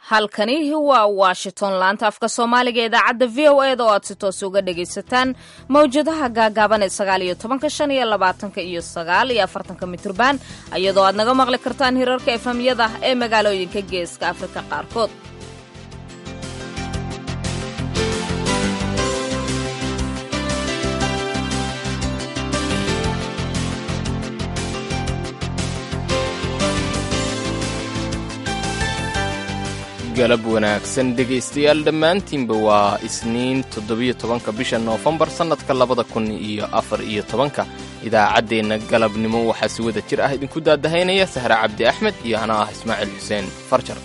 halkani waa washington laanta afka soomaaliga ee idaacadda v o eda oo aad si toos uga dhagaysataan mawjadaha gaagaaban ee sagaal iyo tobanka shan iyo labaatanka iyo sagaal iyo afartanka mitrban iyadoo aad naga maqli kartaan hirarka efamyada ee magaalooyinka geeska afrika qaarkood galab wanaagsan dhegaystayaal dhammaantiinba waa isniin toddobiyo tobanka bisha noofembar sannadka labada kun iyo afar iyo tobanka idaacaddeenna galabnimo waxaa si wada jir ah idinku daadahaynaya sahre cabdi axmed iyo anaa ah ismaaciil xuseen farjar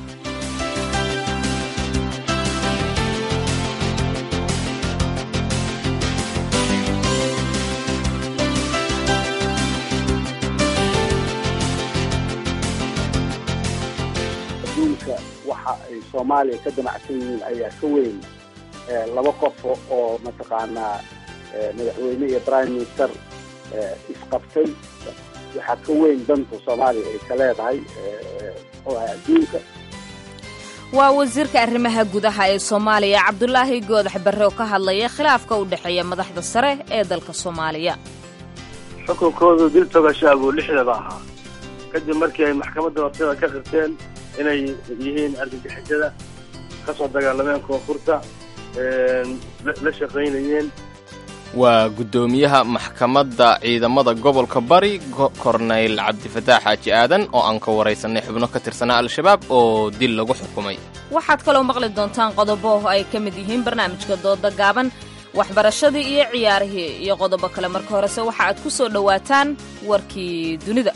waxa ay soomaaliya ka damacsan yihiin ayaa ka weyn laba qof oo mataqaanaa madaxweyne iyo prime minister isqabtay waxaa ka weyn danta soomaaliya ay ka leedahay adduunka waa wasiirka arrimaha gudaha ee soomaaliya cabdulaahi goodax barre oo ka hadlaya khilaafka u dhexeeya madaxda sare ee dalka soomaaliya xukunkoodu dil togashaabuu lixdaba ahaa kadib markii ay maxkamadda hortada ka qirteen inay yihiin argagixisada ka soo dagaalameen koonfurta la shaqaynayeen waa guddoomiyaha maxkamadda ciidamada gobolka bari korneyl cabdifataax xaaji aadan oo aan ka waraysanay xubno ka tirsanaa al-shabaab oo dil lagu xukumay waxaad kaloo maqli doontaan qodobo ay ka mid yihiin barnaamijka dooda gaaban waxbarashadii iyo ciyaarihii iyo qodobo kale marka horese waxa aad ku soo dhowaataan warkii dunida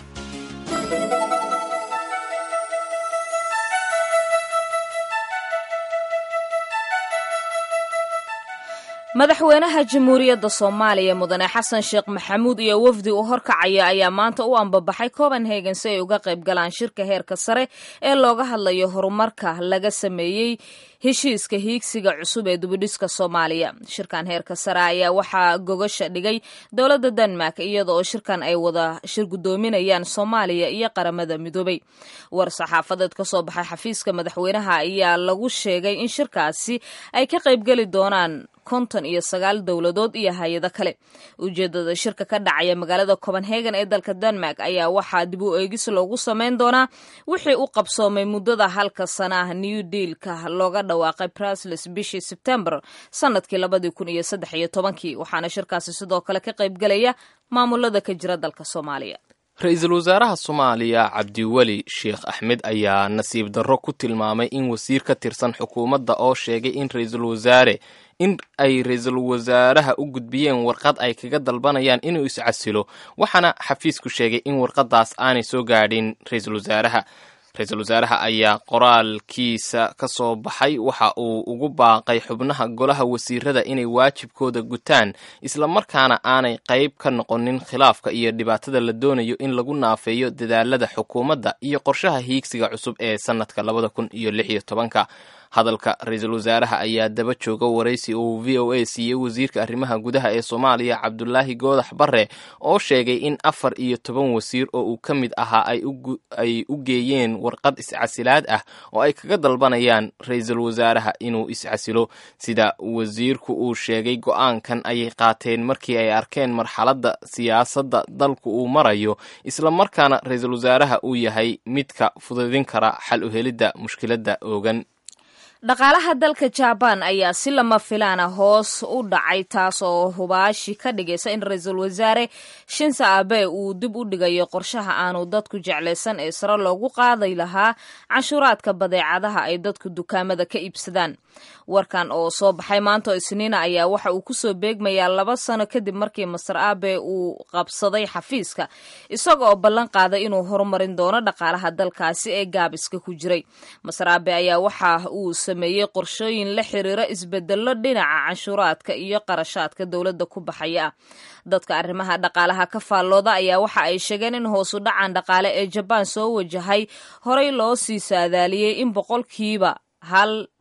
madaxweynaha jamhuuriyadda soomaaliya mudane xasan sheekh maxamuud iyo wafdi uu horkacaya ayaa maanta u ambabaxay copenhagen si ay uga qayb galaan shirka heerka sare ee looga hadlayo horumarka laga sameeyey heshiiska hiigsiga cusub ee dubidhiska soomaaliya shirkan heerka sare ayaa waxaa gogasha dhigay dowladda denmark iyada oo shirkan ay wada shir guddoominayaan soomaaliya iyo qaramada midoobay war saxaafadeed ka soo baxay xafiiska madaxweynaha ayaa lagu sheegay in shirkaasi ay ka qaybgeli doonaan konton iyo sagaal dowladood iyo hay-ado kale ujeedada shirka ka dhacaya magaalada copenhagen ee dalka denmark ayaa waxaa dib u eegis loogu sameyn doonaa wixii u qabsoomay muddada halka sana ah new dealka looga dhawaaqay brusles bishii sebtembar sanadkii labadii kun iyo saddex iyo tobankii waxaana shirkaasi sidoo kale ka qaybgelaya maamulada ka jira dalka soomaaliya ra-iisul wasaaraha soomaaliya cabdiweli sheekh axmed ayaa nasiib darro ku tilmaamay in wasiir ka tirsan xukuumadda oo sheegay in ra-iisul wasaare in ay ra-iisul wasaaraha u gudbiyeen warqad ay kaga dalbanayaan inuu iscasilo waxaana xafiisku sheegay in warqadaas aanay soo gaadhin ra-iisul wasaaraha ra-iisul wasaaraha ayaa qoraalkiisa ka soo baxay waxa uu ugu baaqay xubnaha golaha wasiirada inay waajibkooda gutaan islamarkaana aanay qayb ka noqonin khilaafka iyo dhibaatada la doonayo in lagu naafeeyo dadaalada xukuumadda iyo qorshaha hiigsiga cusub ee sannadka labada kun iyo lix iyo tobanka hadalka ra-iisul wasaaraha ayaa daba jooga waraysi uu v o a siiyey wasiirka arrimaha gudaha ee soomaaliya cabdulaahi goodax barre oo sheegay in afar iyo toban wasiir oo uu ka mid ahaa ay u geeyeen warqad iscasilaad ah oo ay kaga dalbanayaan ra-iisul wasaaraha inuu iscasilo sida wasiirku uu sheegay go-aankan ayay qaateen markii ay arkeen marxaladda siyaasadda dalku uu marayo islamarkaana ra-iisul wasaaraha uu yahay midka fududin kara xal u helidda mushkiladda oogan dhaqaalaha dalka jabaan ayaa si lama filaana hoos u dhacay taas oo hubaashi ka dhigaysa in ra-iisul wasaare shinsa abe uu dib u dhigayo qorshaha aanu dadku jeclaysan ee sare loogu qaaday lahaa canshuuraadka badeecadaha ay dadku dukaamada ka iibsadaan warkan oo soo baxay maanta isniina ayaa waxa uu kusoo beegmayaa laba sano kadib markii master abe uu qabsaday xafiiska isaga oo ballan qaaday inuu horumarin doono dhaqaalaha dalkaasi ee gaabiska ku jiray master abe ayaa waxa uu sameeyey qorshooyin la xiriira isbedelo dhinaca canshuuraadka iyo qarashaadka dowladda ku baxaya ah dadka arrimaha dhaqaalaha ka faallooda ayaa waxa ay sheegeen in hoosu dhacan dhaqaale ee jabaan soo wajahay horey loo sii saadaaliyey in boqolkiiba hal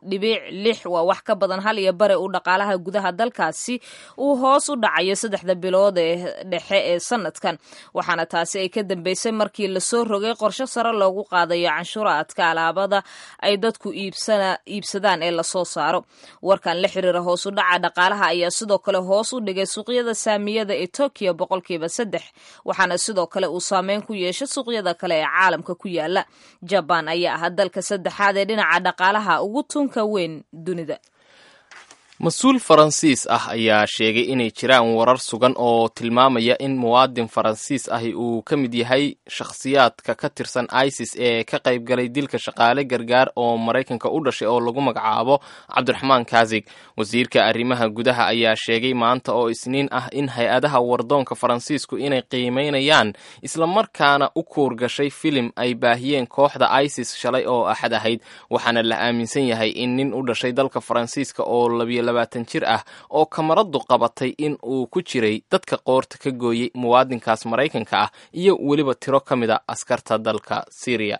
dhibic lix waa wax ka badan hal iyo bare uu dhaqaalaha gudaha dalkaasi uu hoos u dhacayo saddexda bilood ee dhexe ee sanadkan waxaana taasi ay ka dambeysay markii lasoo rogay qorshe sare loogu qaadayo canshuuraadka alaabada ay dadku iibsadaan ee lasoo saaro warkan la xiriira hoos u dhaca dhaqaalaha ayaa sidoo kale hoos u dhigay suuqyada saamiyada ee tokyo boqolkiiba saddex waxaana sidoo kale uu saameyn ku yeeshay suuqyada kale ee caalamka ku yaala jabaan ayaa ah dalka saddexaad ee dhinaca dhaqaalaha ugu tunka weyn dunida mas-uul faransiis ah ayaa sheegay inay jiraan warar sugan oo tilmaamaya in muwaadin faransiis ahi uu ka mid yahay shakhsiyaadka ka tirsan isis ee ka qayb galay dilka shaqaale gargaar oo maraykanka u dhashay oo lagu magacaabo cabdiraxmaan kazig wasiirka arrimaha gudaha ayaa sheegay maanta oo isniin ah in hay-adaha wardoonka faransiisku inay qiimeynayaan islamarkaana u kuurgashay filim ay baahiyeen kooxda isis shalay oo axad ahayd waxaana la aaminsan yahay in nin u dhashay dalka faransiiska oo labiyo labaatan jir ah oo kamaradu qabatay in uu ku jiray dadka qoorta ka gooyey muwaadinkaas maraykanka ah iyo weliba tiro ka mid a askarta dalka syriya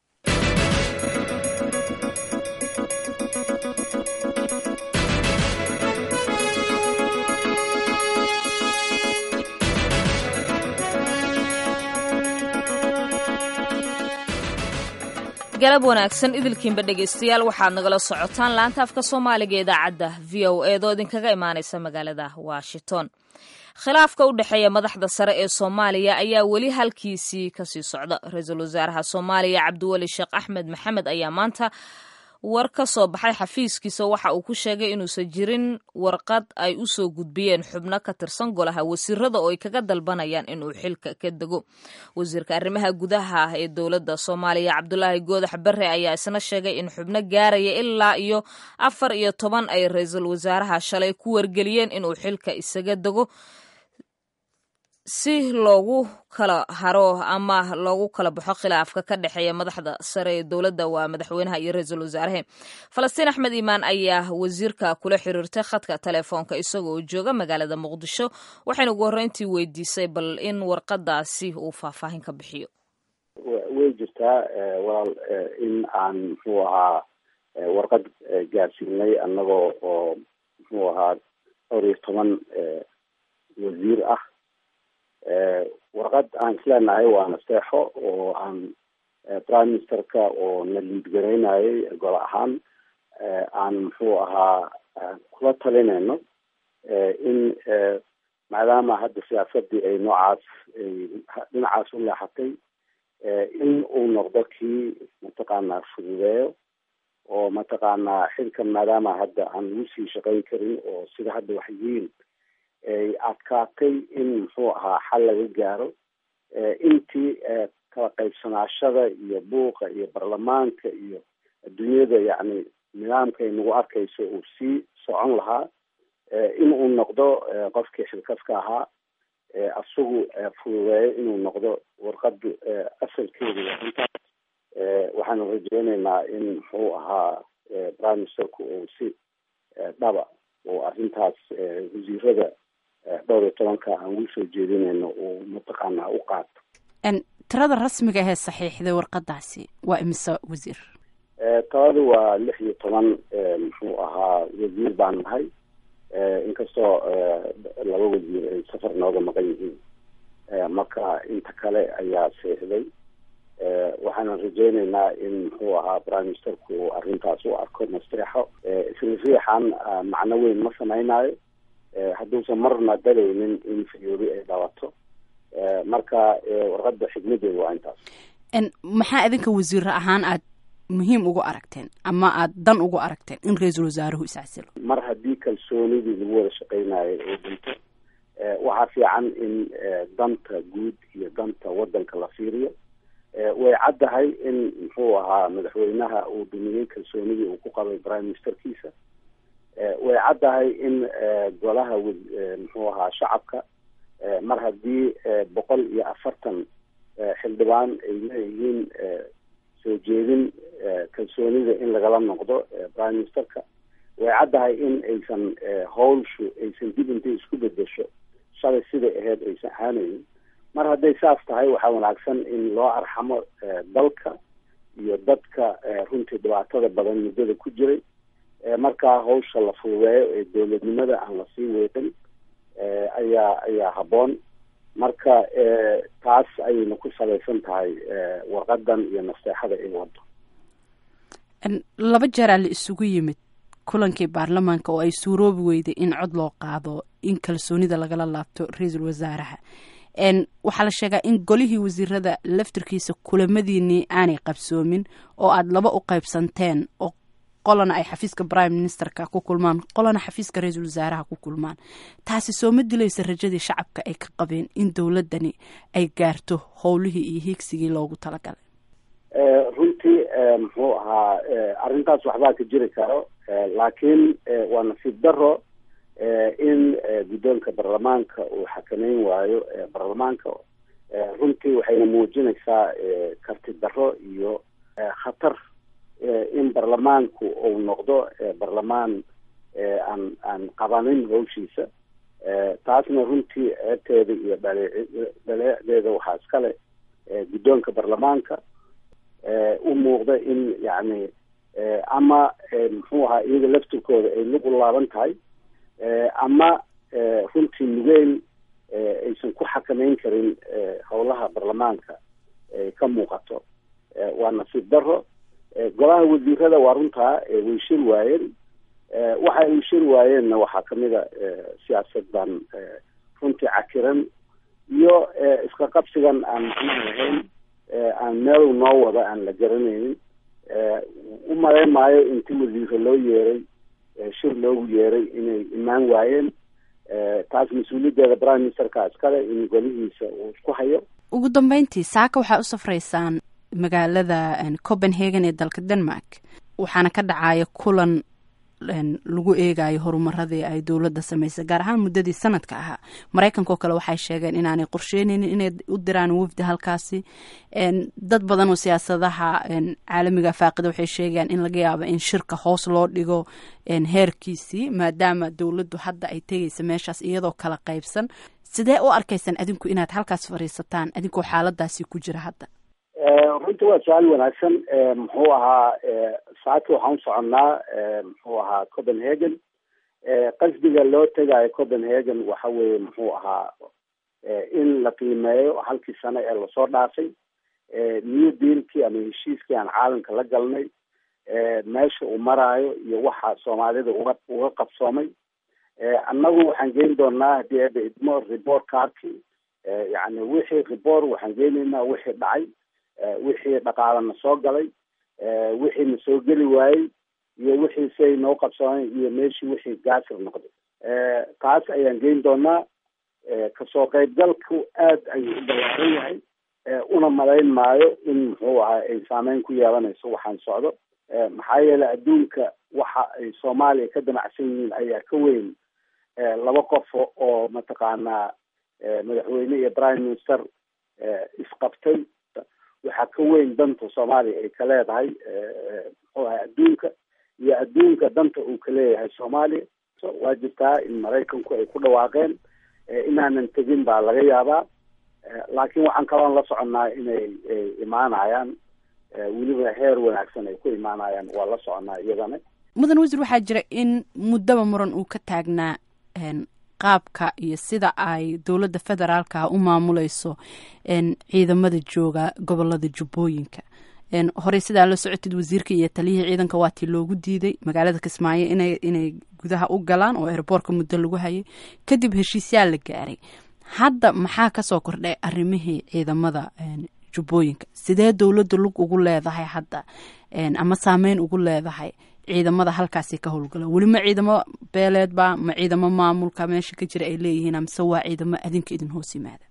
galab wanaagsan idilkiinba dhegaystayaal waxaad nagala socotaan laanta afka soomaaliga ee idaacadda v o eedoo idinkaga imaanaysa magaalada washington khilaafka u dhexeeya madaxda sare ee soomaaliya ayaa weli halkiisii kasii socda ra-iisul wasaaraha soomaaliya cabdiweli sheekh axmed maxamed ayaa maanta war ka soo baxay xafiiskiisa waxa uu ku sheegay inuusan jirin warqad ay u soo gudbiyeen xubno ka tirsan golaha wasiirada oo ay kaga dalbanayaan inuu xilka ka dego wasiirka arrimaha gudaha ee dowladda soomaaliya cabdulaahi goodax bare ayaa isna sheegay in xubno gaaraya ilaa iyo afar iyo toban ay ra-iisul wasaaraha shalay ku wargeliyeen inuu xilka isaga dego si loogu kala haro ama loogu kala baxo khilaafka ka dhexeeya madaxda sare ee dowladda waa madaxweynaha iyo ra-iisul wasaarahe falastiin axmed iimaan ayaa wasiirka kula xiriirtay khadka telefoonka isagoo jooga magaalada muqdisho waxayna ugu horreyntii weydiisay bal in warqadaasi uu faahfaahin ka bixiyo way jirtaa walaal in aan muxuu ahaa warqad gaarsiinay annagoo oo muxuu ahaa dhowr iyo toban wasiir ah warqad aan isleenahay waa naseexo oo aan prime ministerka oo na liidgaraynayay gol ahaan aan muxuu ahaa kula talinayno in maadaama hadda siyaasadii ay noocaas dhinacaas u leexatay in uu noqdo kii mataqaanaa fududeeyo oo mataqaanaa xilkan maadaama hadda aan ugu sii shaqayn karin oo sida hadda wax yihiin ay adkaatay in muxuu ahaa xal laga gaaro intii kala qaybsanaashada iyo buuqa iyo baarlamaanka iyo adduunyada yacni nidaamka ay nagu arkayso uu sii socon lahaa in uu noqdo qofkii xilkaska ahaa isagu fududeeyo inuu noqdo warqadu asalkeedu intaas waxaanu rajeyneynaa in muxuu ahaa prime ministerku uu si dhaba oo arrintaas wasiirada dhowr iyo tobanka aan ugu soo jeedinayno uu mataqaanaa u qaato tirada rasmiga ahee saxiixday warqadaasi waa imise wasiir taladu waa lix iyo toban muxuu ahaa wasiir baan nahay inkastoo laba wasiir ay safar nooga maqan yihiin marka inta kale ayaa saxiixday waxaanan rajeyneynaa in muxuu ahaa prime ministerku uu arrintaas u arko nasteexo isla riixan macno weyn ma samaynayo hadduusan marna dalaynin in fayoobi ay dhabato marka warqada xigmadeedu waa intaas maxaa idinka wasiiro ahaan aad muhiim ugu aragteen ama aad dan ugu aragteen in ra-iisul wasaaruhu iscasilo mar haddii kalsoonidii lagu wada shaqeynayo oo dhinto waxaa fiican in danta guud iyo danta wadanka la fiiriyo way caddahay in muxuu ahaa madaxweynaha uu dumiyey kalsoonidii uu ku qabay prime ministerkiisa way caddahay in golaha muxuu ahaa shacabka mar haddii boqol iyo afartan xildhibaan ay leeyihiin soo jeedin kalsoonida in lagala noqdo prime ministerka way caddahay in aysan howlshu aysan dib intay isku bedesho shalay siday ahayd aysan ahaanaynin mar hadday saas tahay waxaa wanaagsan in loo arxamo dalka iyo dadka runtii dhibaatada badan muddada ku jiray markaa hawsha la fududeeyo ee dowladnimada aan lasii weeqin ayaa ayaa habboon marka taas ayayna ku salaysan tahay warqadan iyo naseexada ay wado laba jeeraa la isugu yimid kulankii baarlamaanka oo ay suuroobi weyday in cod loo qaado in kalsoonida lagala laabto ra-iisul wasaaraha waxaa la sheegaa in golihii wasiirada laftirkiisa kulamadiinii aanay qabsoomin oo aada laba u qaybsanteen oo qolana ay xafiiska prime ministerka ku kulmaan qolana xafiiska ra-iisul wasaaraha ku kulmaan taasi soo ma dilaysa rajadii shacabka ay ka qabeen in dowladani ay gaarto howlihii iyo hiigsigii loogu talagalay runtii muxuu ahaa arrintaas waxbaa ka jiri karo laakiin waa nasiib daro in guddoonka baarlamaanka uu xakameyn waayo baarlamaanka runtii waxayna muujinaysaa karti daro iyo khatar in baarlamaanku uu noqdo baarlamaan aan aan qabanin hawshiisa taasna runtii ceebteeda iyo dhale dhaleeceeda waxaa iskale guddoonka baarlamaanka u muuqda in yacni ama muxuu ahaa iyaga laftirkooda ay lug u laaban tahay ama runtii nugeyl aysan ku xakameyn karin howlaha baarlamaanka ay ka muuqato waa nasiib daro golaha wasiirada waa runtaa way shir waayeen waxa ay shir waayeenna waxaa kamid a siyaasaddan runtii cakiran iyo iska qabsigan aan macnaha lahayn aan meel noo wada aan la garanaynin u malayn maayo inti wasiiro loo yeeray shir loogu yeeray inay imaan waayeen taas mas-uuliyaddeeda prime ministerka iskale in golihiisa uu isku hayo ugu dambeyntii saaka waxaa u safraysaan magaalada copenhagen ee dalka denmark waxaana ka dhacaya kulan lagu eegayo horumaradii ay dowladda samaysay gaar ahaan muddadii sanadka ahaa maraykanka oo kale waxay sheegeen inaanay qorsheenaynin inay u diraan wafdi halkaasi dad badan oo siyaasadaha caalamiga faaqida waxay sheegayaan in laga yaabo in shirka hoos loo dhigo heerkiisii maadaama dowladdu hadda ay tegaysa meeshaas iyadoo kala qaybsan sidee u arkaysaan adinku inaad halkaas fadhiisataan adinkoo xaaladaasi ku jira hadda runtii waa su-aal wanaagsan muxuu ahaa saaki waxaan u soconnaa muxuu ahaa copenhagen qasdiga loo tegayo copenhagen waxa weeye muxuu ahaa in la qiimeeyo halkii sano ee lasoo dhaafay new dealkii ama heshiiskii aan caalamka la galnay meesha uu maraayo iyo waxa soomaalida uga uga qabsoomay annagu waxaan geyn doonaa haddii eeba idmo report cardki yani wixii report waxaan geynaynaa wixii dhacay wixii dhaqaalana soo galay wixii na soo geli waayey iyo wixii siay noo qabsoomeen iyo meeshii wixii gaasir noqday taas ayaan geyn doonaa kasoo qaybgalku aad ayuu u ballaaran yahay una malayn maayo in muxuu ahaa ay saameyn ku yeelanayso waxaan socdo maxaa yeelay adduunka waxa ay soomaaliya ka damacsan yihiin ayaa ka weyn laba qof oo mataqaanaa madaxweyne iyo prime minister isqabtay waxaa ka weyn danta soomaaliya ay ka leedahay muxuu ahay adduunka iyo adduunka danta uu ka leeyahay soomaaliya waa jirtaa in maraykanku ay ku dhawaaqeen inaanan tegin baa laga yaabaa laakiin waxaan kaloon la soconnaa inay imaanayaan weliba heer wanaagsan ay ku imaanayaan waa la soconnaa iyadana mudan wasiir waxaa jira in muddaba muran uu ka taagnaa qaabka iyo sida ay dowladda federaalka u maamuleyso ciidamada jooga gobolada jubbooyinka horey sidaa la socotid wasiirka iyo taliyihii ciidanka waatii loogu diiday magaalada kismaayo ina inay gudaha u galaan oo airboortka muddo lagu hayay kadib heshiisyaa la gaaray hadda maxaa kasoo kordhay arrimihii ciidamada jubbooyinka sidee dowladda lug ugu leedahay hadda ama saameyn ugu leedahay ciidamada halkaasi ka howlgala weli ma ciidamo beeleedba ma ciidamo maamulka meesha ka jira ay leeyihiin amase waa ciidamo adinka idin hoos yimaada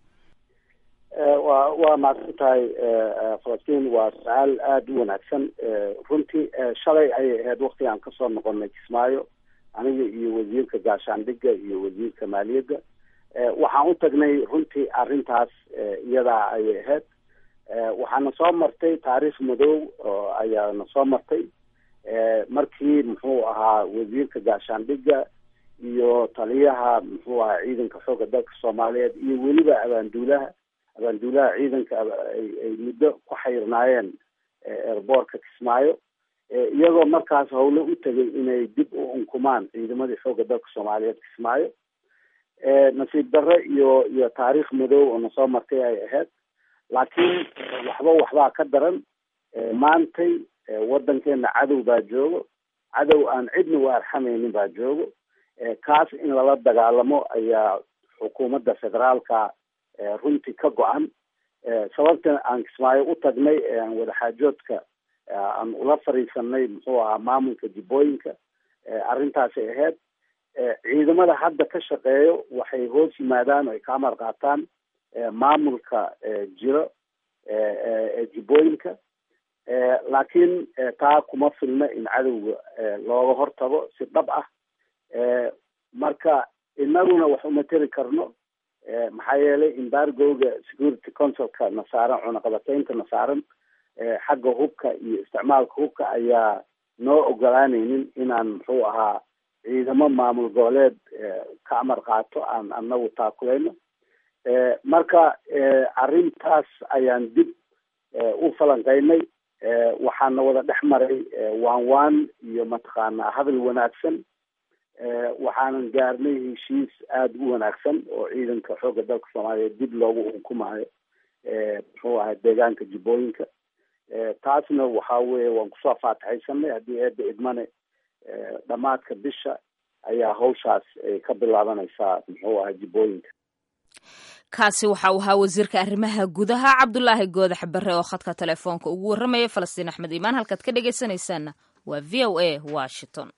wa waa mahadsan tahay falastiin waa su-aal aada u wanaagsan runtii shalay ayay ahayd wakti aan kasoo noqonay kismaayo aniga iyo wasiirka gaashaandhiga iyo wasiirka maaliyadda waxaan u tagnay runtii arrintaas iyadaa ayay ahayd waxaana soo martay taariikh madow oo ayaana soo martay markii muxuu ahaa wasiirka gaashaandhiga iyo taliyaha muxuu ahaa ciidanka xoogga dalka soomaaliyeed iyo weliba abaanduulaha abaanduulaha ciidanka ay muddo ku xayrnaayeen airboortka kismaayo iyagoo markaas howle u tegay inay dib u unkumaan ciidamadii xoogga dalka soomaaliyeed kismaayo nasiib darre iyo iyo taariikh madow oo nasoo martay ay ahayd laakiin waxba waxbaa ka daran maantay waddankeena cadow baa joogo cadow aan cidna u arxamaynin baa joogo kaas in lala dagaalamo ayaa xukuumadda federaalka runtii ka go-an sababta aan kismaayo u tagnay aan wadaxaajoodka aan ula fariisanay muxuu ahaa maamulka jibbooyinka arrintaasay ahayd ciidamada hadda ka shaqeeyo waxay hoos yimaadaan o ay ka amar qaataan maamulka jiro ee jibbooyinka laakiin taa kuma filna in cadowga looga hortago si dhab ah marka inaguna wax uma teri karno maxaa yeelay embargoga security councilka na saaran cunaqabateynta na saaran xagga hubka iyo isticmaalka hubka ayaa noo ogolaanaynin inaan muxuu ahaa ciidamo maamul goboleed ka amar qaato aan anagu taakuleyno marka arrintaas ayaan dib u falanqeynay waxaana wada dhex maray waan waan iyo mataqaanaa hadal wanaagsan waxaanan gaarnay heshiis aada u wanaagsan oo ciidanka xoogga dalka soomaaliyeed dib loogu unkumaayo muxuu ahay deegaanka jibbooyinka taasna waxa weye waan kusoo faataxaysanay haddii eedda idmane dhammaadka bisha ayaa hawshaas ka bilaabanaysaa muxuu ahay jibbooyinka kaasi waxa uu ahaa wasiirka arrimaha gudaha cabdulaahi goodax barre oo khadka telefoonka ugu warramaya falastiin axmed iimaan halkaad ka dhegaysanaysaanna waa v o a washington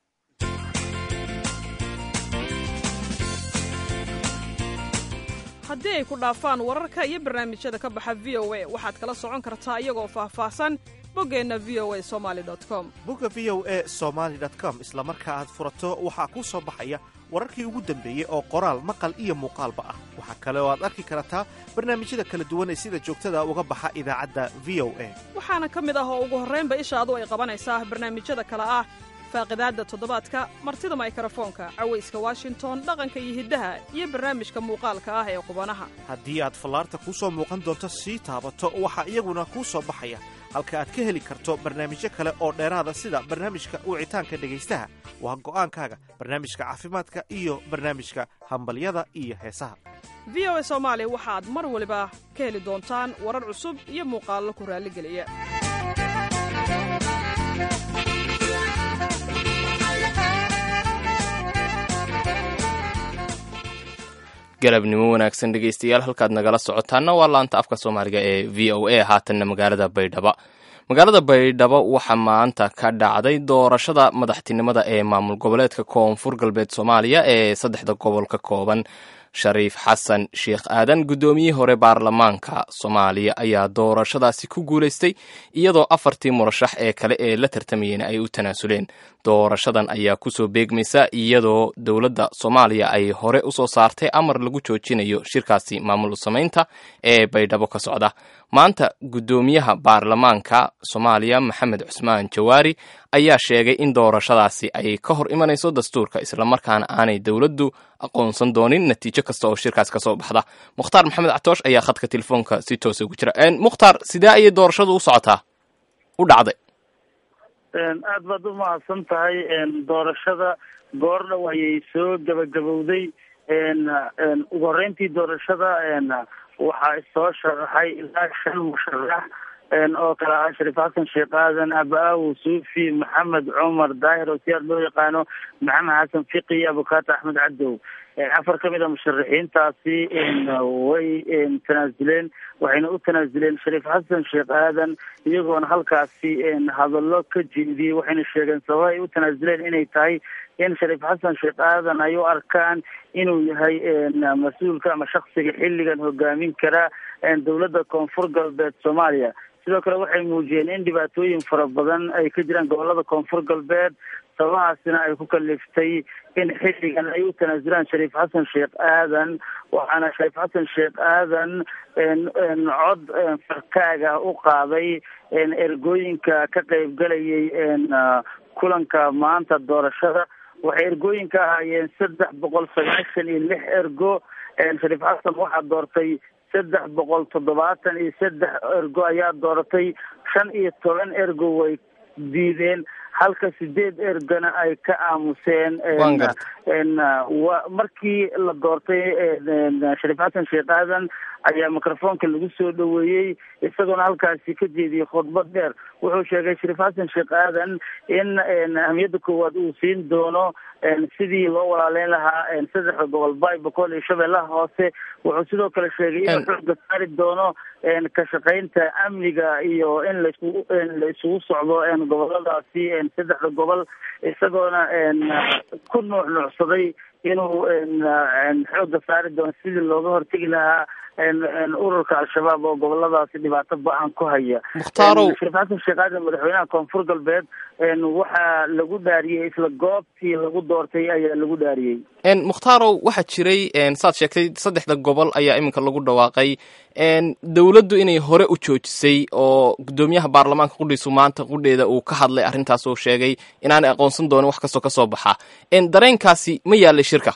haddii ay ku dhaafaan wararka iyo barnaamijyada ka baxa v o a waxaad kala socon kartaa iyagoo faahfaahsan boggeenna v o a somali com bogga v o a somaali com isla marka aad furato waxaa kuu soo baxaya wararkii ugu dambeeyey oo qoraal maqal iyo muuqaalba ah waxaa kale oo aad arki kartaa barnaamijyada kala duwan ee sida joogtada uga baxa idaacadda v o a waxaana ka mid ah oo ugu horraynba ishaadu ay qabanaysaa barnaamijyada kale ah faaqidaadda toddobaadka martida maykarafoonka cawayska washington dhaqanka iyo hiddaha iyo barnaamijka muuqaalka ah ee qubanaha haddii aad fallaarta kuu soo muuqan doonto sii taabato waxaa iyaguna kuu soo baxaya halka aad ka heli karto barnaamijyo kale oo dheeraada sida barnaamijka wicitaanka dhegaystaha waa go'aankaaga barnaamijka caafimaadka iyo barnaamijka hambalyada iyo heesaha v o a soomaali waxaad mar waliba ka heli doontaan warar cusub iyo muuqaallo ku raalligeliya galabnimo wanaagsan dhegaystayaal halkaad nagala socotaana waa laanta afka soomaaliga ee v o a haatanna magaalada baydhabo magaalada baydhabo waxaa maanta ka dhacday doorashada madaxtinimada ee maamul goboleedka koonfur galbeed soomaaliya ee saddexda gobol ka kooban shariif xasan sheekh aadan guddoomiyihii hore baarlamaanka soomaaliya ayaa doorashadaasi ku guulaystay iyadoo afartii murashax ee kale ee la tartamayeen ay u tanaasuleen doorashadan ayaa kusoo beegmaysa iyadoo dowladda soomaaliya ay hore usoo saartay amar lagu joojinayo shirkaasi maamul samaynta ee baydhabo ka socda maanta guddoomiyaha baarlamaanka soomaaliya maxamed cusmaan jawaari ayaa sheegay in doorashadaasi ay ka hor imanayso dastuurka islamarkaana aanay dowladdu aqoonsan doonin natiijo kasta oo shirkaas ka soo baxda mukhtaar maxamed catoosh ayaa khadka telefoonka si toosa ugu jira mukhtaar sidee ayay doorashadu u socotaa u dhacday aad baad u mahadsan tahay doorashada goordhow ayay soo gabagabowday ugu horreyntii doorashada waxaa soo sharaxay ilaa shan musharax oo kale ah shariif xasan sheekh aadan aba-aawo suufi maxamed cumar daahir oo siyaad loo yaqaano maxamed xasan fiqi iyo abukaata axmed cadow afar ka mid a musharaxiintaasi way tanaasuleen waxayna u tanaasuleen shariif xasan sheekh aadan iyagoona halkaasi hadallo ka jeediyey waxayna sheegeen sababa ay u tanaasuleen inay tahay in shariif xasan sheekh aadan ay u arkaan inuu yahay mas-uulka ama shaksiga xilligan hogaamin kara dowladda koonfur galbeed soomaaliya sidoo kale waxay muujiyeen in dhibaatooyin fara badan ay ka jiraan gobolada koonfur galbeed sababahaasina ay ku kaliftay in xilligan ay u tanaasulaan shariif xasan sheekh aadan waxaana shariif xasan sheekh aadan cod farkaaga u qaaday ergooyinka ka qeybgalayay kulanka maanta doorashada waxay ergooyinka ahaayeen saddex boqol sagaashan iyo lix ergo shariif xasan waxaa doortay saddex boqol toddobaatan iyo saddex ergo ayaa dooratay shan iyo toban ergo way diideen halka sideed ergana ay ka aamuseen Waan gartay. n wa markii la doortay n shariif xasan sheekh aadan ayaa microfoonka lagu soo dhoweeyey isagoona halkaasi ka jeediyey khudbad dheer wuxuu sheegay shariif xasan sheekh aadan in n ahmiyadda koowaad uu siin doono n sidii loo walaaleyn lahaa n saddexda gobol bay boqol iyo shabeellaha hoose wuxuu sidoo kale sheegay inuu En- xooga saari doono n ka shaqaynta amniga iyo in laiskugu n la isugu socdo n goboladaasi n saddexda gobol isagoona n ku nuuc nuucsaday inuu n n xooga saari doono sidii looga hortegi lahaa n n ururka al-shabaab oo goboladaasi dhibaato ba-an ku haya Mukhtarow. N shariif xasan sheekh aadan madaxweynaha koonfur galbeed n waxaa lagu dhaariyey isla goobtii lagu doortay ayaa lagu dhaariyey En, mukhtarow waxaa jiray en, saad sheegtay saddexda gobol ayaa iminka lagu dhawaaqay en, dowladdu inay hore u joojisay oo guddoomiyaha baarlamaanka qudhiisu maanta qudheeda uu ka hadlay arrintaas oo sheegay inaanay aqoonsan doonin wax kastoo ka soo baxa En, dareenkaasi ma yaalay shirka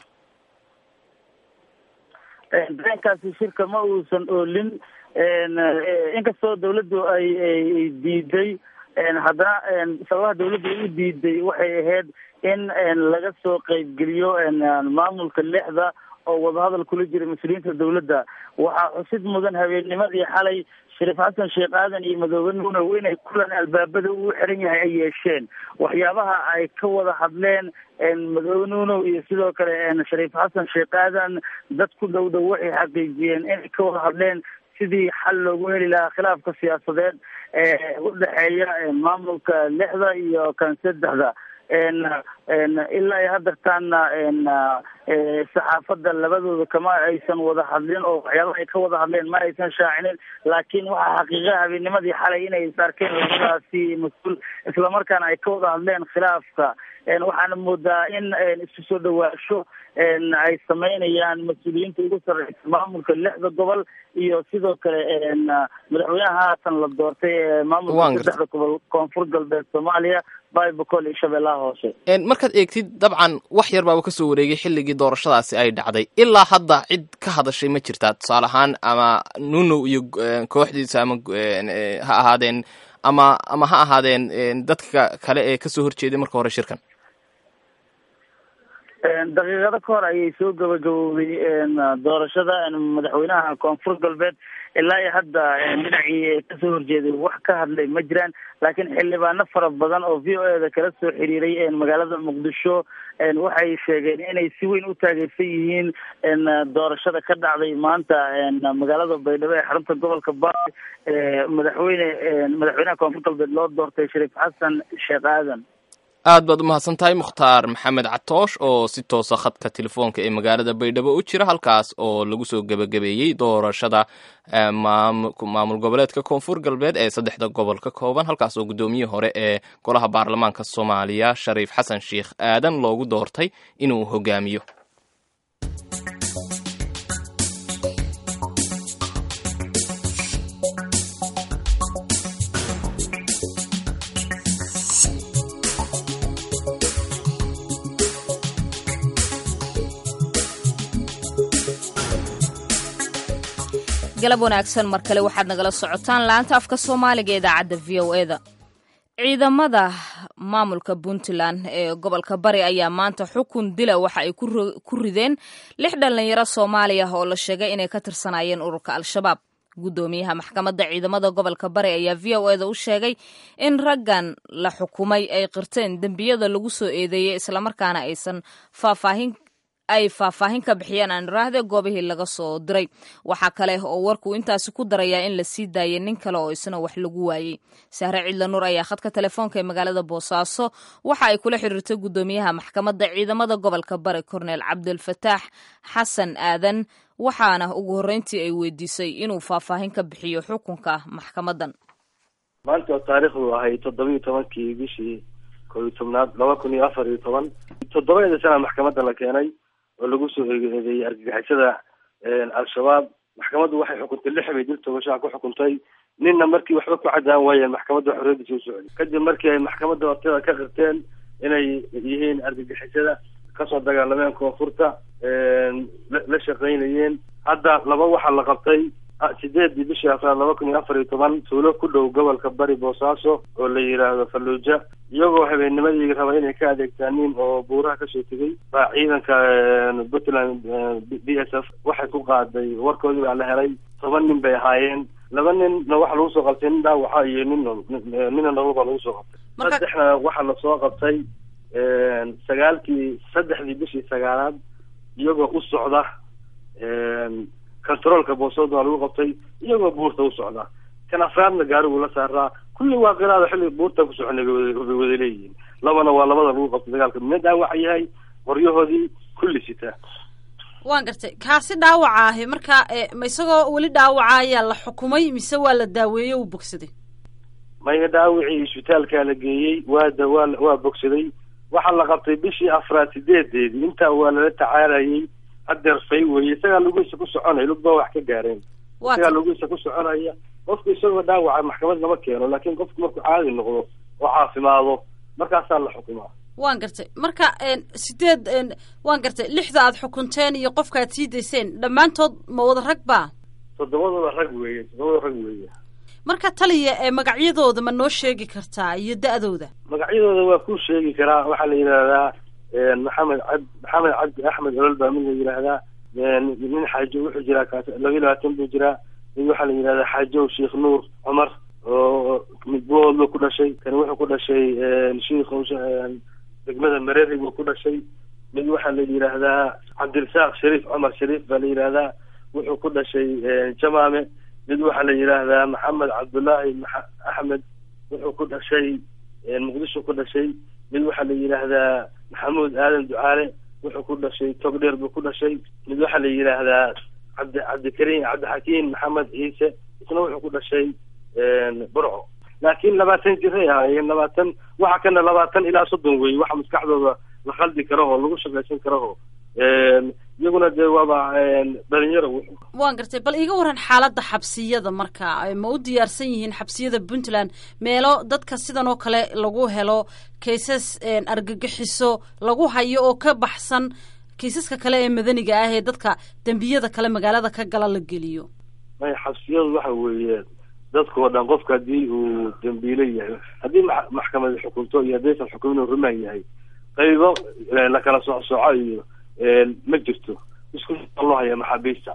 dareenkaasi shirka ma uusan oolin n inkastoo dawladdu ay ay ay diiday n haddana n sababaha dawladdu ay u diiday waxay ahayd in n laga soo qeybgeliyo n maamulka lixda oo wadahadal kula jira mas-uuliyiinta dawladda waxaa xusid mudan habeennimadii xalay shariif xasan sheekh aadan iyo madoobe nuunow inay kulan albaabada uu xiran yahay ay yeesheen waxyaabaha ay ka wada hadleen n madoobe nuunow iyo sidoo kale n shariif xasan sheekh aadan dad ku dhow dhow waxay xaqiijiyeen inay ka wada hadleen sidii xal loogu heli lahaa khilaafka siyaasadeed ee u dhexeeya maamulka lixda iyo kan saddexda n n ilaa iyo haddartaana n saxaafadda labadooda kama aysan wada hadlin oo waxyaabaha ay ka wada hadleen ma aysan shaacinin laakiin waxaa xaqiiqa habeennimadii xalay inay is arkeen labadaasi mas-uul islamarkaana ay ka wada hadleen khilaafka waxaana moodaa in isu soo dhawaasho ay sameynayaan mas-uuliyiinta ugu sarreysa maamulka lixda gobol iyo sidoo kale madaxweynaha haatan la doortay ee maamulka saddexda gobol koonfur galbeed soomaaliya baybacol iyo shabeellaha hoose markaad eegtid dabcan wax yar baaba kasoo wareegay xilligii doorashadaasi ay dhacday ilaa hadda cid ka hadashay ma jirtaa tusaale ahaan ama nunow iyo kooxdiisa ama ha ahaadeen ama ama ha ahaadeen dadka kale ee kasoo horjeeday marka hore shirkan daqiiqado ka hor ayay soo gabagabowday doorashada madaxweynaha koonfur galbeed ilaa iyo hadda dhinacii kasoo horjeeday wax ka hadlay ma jiraan laakiin xildhibaano fara badan oo v o e da kala soo xiriiray magaalada muqdisho waxay sheegeen inay si weyn u taageersan yihiin doorashada ka dhacday maanta magaalada baydhabo ee xarunta gobolka baay madaxweyne madaxweynaha koonfur galbeed loo doortay shariif xasan sheekh aadan aad baad umahadsan tahay mukhtaar maxamed catoosh oo si toosa khadka telefoonka ee magaalada baydhabo u jira halkaas oo lagu soo gebagabeeyey doorashada maamul goboleedka koonfur galbeed ee saddexda gobol ka kooban halkaas oo guddoomiyihii hore ee golaha baarlamaanka soomaaliya shariif xasan sheikh aadan loogu doortay inuu hogaamiyo galab wanaagsan mar kale waxaad nagala socotaan laanta afka soomaaliga idaacadda v o e da ciidamada maamulka puntland ee gobolka bari ayaa maanta xukun dila waxa ay ku rideen lix dhallinyaro soomaaliya oo la sheegay inay ka tirsanayeen ururka al-shabaab guddoomiyaha maxkamadda ciidamada gobolka bari ayaa v o e da u sheegay in raggan la xukumay ay qirteen dembiyada lagu soo eedeeyey islamarkaana aysan faahfaahin ay faahfaahin ka bixiyeen aan iraahde goobihii laga soo diray waxaa kale oo warkuu intaasi ku darayaa in la sii daayay nin kale oo isna wax lagu waayey sahre cidla nuur ayaa khadka telefoonka ee magaalada boosaaso waxa ay kula xiriirtay guddoomiyaha maxkamadda ciidamada gobolka bari korneel cabdulfataax xasan aadan waxaana ugu horreyntii ay weydiisay inuu faahfaahin ka bixiyo xukunka maxkamaddan maanta oo taariikhdu ahay toddoba iyo tobankii bishii koo iyo tobnaad laba kun iyo afar iyo toban toddobadeeda sana maxkamadda la keenay oo lagu soo eedeeyey argagixisada al-shabaab maxkamaddu waxay xukuntay lix bay dil togashaha ku xukuntay ninna markii waxba ku cadaan waayeen maxkamadda xorriyaddiisa u socday kadib markii ay maxkamadda horteeda ka qirteen inay yihiin argagixisada kasoo dagaalameen koonfurta la shaqaynayeen hadda laba waxaa la qabtay sideedii bishii afraad laba kun iyo afar iyo toban tuulo ku dhow gobolka bari boosaaso oo la yidhaahdo falluuja iyagoo habeennimadii raba inay ka adeegtaaniin oo buuraha kasoo tegay baa ciidanka puntland b s f waxay ku qaaday warkoodii baa la helay toban nin bay ahaayeen laba ninna waxa lagu soo qabtay nin dhaawaxa iyo nin nina noloba lagu soo qabtay saddexna waxaa lasoo qabtay sagaalkii saddexdii bishii sagaalaad iyagoo u socda controolka boosooda waa lagu qabtay iyagoo buurta u socda kan afraadna gaariguu la saaraa kulli waa qiraada xilli buurta ku soconay bay wada leeyihiin labana waa labada lagu qabtay dagaalka midna dhaawaca yahay qoryahoodii kulli sita waan gartay kaasi dhaawaca ahi marka ma isagoo weli dhaawaca ayaa la xukumay mise waa la daaweeyey uu bogsaday maya dhaawicii isbitaalkaa la geeyey waa da waa waa bogsaday waxaa la qabtay bishii afraad sideedeedii intaa waa lala tacaalayay hadeer fay weeye isagaa lugihiisa ku soconaya lugba wax ka gaareen isagaa lugihiisa ku soconaya qofku isagoo dhaawaca maxkamad lama keeno laakiin qofku markuu caadi noqdo oo caafimaado markaasaa la xukumaa waan gartay marka sideed waan gartay lixda aad xukunteen iyo qofka aad sii dayseen dhammaantood ma wada rag ba toddobadooda rag weeye toddobada rag weeye marka taliya ee magacyadooda ma noo sheegi kartaa iyo da-dooda magacyadooda waa kuu sheegi karaa waxaa la yidhaahdaa maxamed cab maxamed cabdi axmed olol baa mid la yidhaahdaa nin xaajo wuxuu jiraa kaas laba iyo labaatan buu jiraa mid waxaa la yidhahdaa xaajow sheekh nuur cumar oo mid boodlo ku dhashay kani wuxuu ku dhashay sheikh degmada mareri buu ku dhashay mid waxaa la yidhaahdaa cabdirasaaq shariif cumar shariif baa la yidhaahdaa wuxuu ku dhashay jamaame mid waxaa la yidhaahdaa maxamed cabdullaahi axmed wuxuu ku dhashay muqdisho ku dhashay mid waxaa la yidhaahdaa maxamuud aadan ducaale wuxuu ku dhashay togdheer buu ku dhashay mid waxaa la yidhaahdaa cabdi cabdikariim cabdixakiim maxamed ciise isna wuxuu ku dhashay burco laakiin labaatan jiray ahaayeen labaatan waxa kana labaatan ilaa soddon wey waxa maskaxdooda la khaldi karaho lagu shaqaysan karaho iyaguna dee waaba dhalinyaro waan gartay bal iiga waran xaaladda xabsiyada marka ma u diyaarsan yihiin xabsiyada puntland meelo dadka sidan oo kale lagu helo kaysas argagixiso lagu hayo oo ka baxsan kaysaska kale ee madaniga ah ee dadka dembiyada kale magaalada ka gala la geliyo maya xabsiyadu waxa weeye dadkao dhan qofka haddii uu dambiile yahay haddii maxkamad xukunto iyo haddaysan xukumin uu rumaan yahay qaybo la kala socsooco iyo ma jirto isku loo haya maxaabiista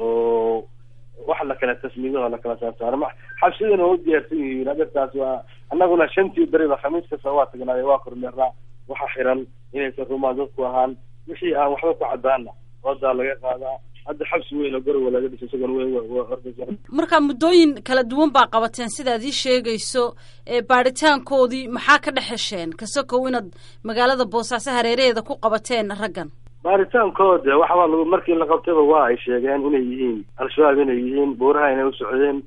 oo wax la kala tasmiido oo la kala saarsaaro ma xabsidana waa u diyaarsan yihiin adeertaas waa annaguna shantii beriba khamiis kasta waa tagnaayo waa kormeernaa waxa xiran inaysan rumaan dadku ahaan wixii aan waxba ku cadaana oodaa laga qaadaa hadda xabsi weyn oo garowa laga dhisay isagoon weyn waa orda marka muddooyin kala duwan baa qabateen sidaad ii sheegayso baadhitaankoodii maxaa ka dhex hesheen kasokow inaad magaalada boosaaso hareeraheeda ku qabateen raggan baaritaankooda waxbaa lagu markii la qabtayba waa ay sheegeen inay yihiin al-shabaab inay yihiin buuraha inay u socdeen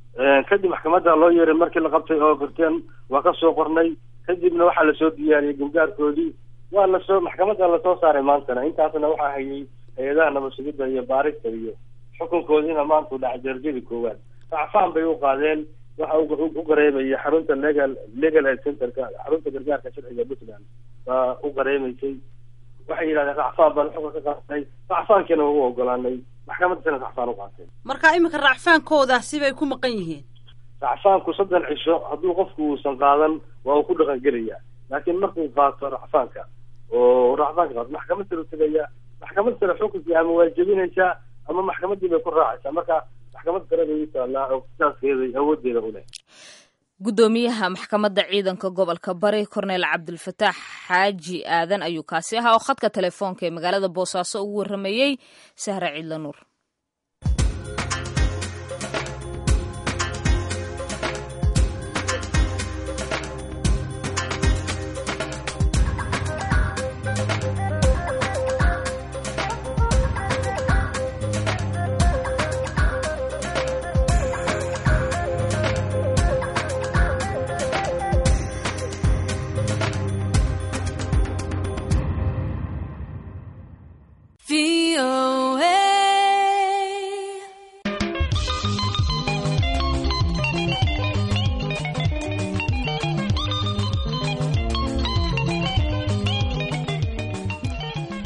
kadib maxkamadda loo yeeray markii la qabtay oo garteen waa ka soo qornay kadibna waxaa lasoo diyaariyey gargaarkoodii waa lasoo maxkamadda lasoo saaray maantana intaasna waxaa hayay hay-adaha nabadsugidda iyo baarista iyo xukunkoodiina maanta u dhacay darajadii koowaad racfaan bay u qaadeen waxa u qareemaya xarunta legal legal aid centerka xarunta gargaarka sharciga puntland baa u qareemaysay waxay yidhahdeen racfaan baan xukun ka qaadanay racfaankiina waa u ogolaanay maxkamaddasina racfaan u qaateen marka iminka racfaankooda sibay ku maqan yihiin racfaanku soddon cisho hadduu qofku uusan qaadan waa uu ku dhaqan gelayaa laakiin markuu qaato racfaanka oo racfaanka qaato maxkamad sare u tegaya maxkamad sare xukunkii ama waa jebinaysaa ama maxkamaddii bay ku raacaysaa marka maxkamad sare bay u taallaa oo kisaaskeeda awooddeeda u leh guddoomiyaha maxkamadda ciidanka gobolka bari korneyl cabdilfataax xaaji aadan ayuu kaasi ahaa oo khadka telefoonka ee magaalada boosaaso ugu warrameeyey sahre ciidla nuur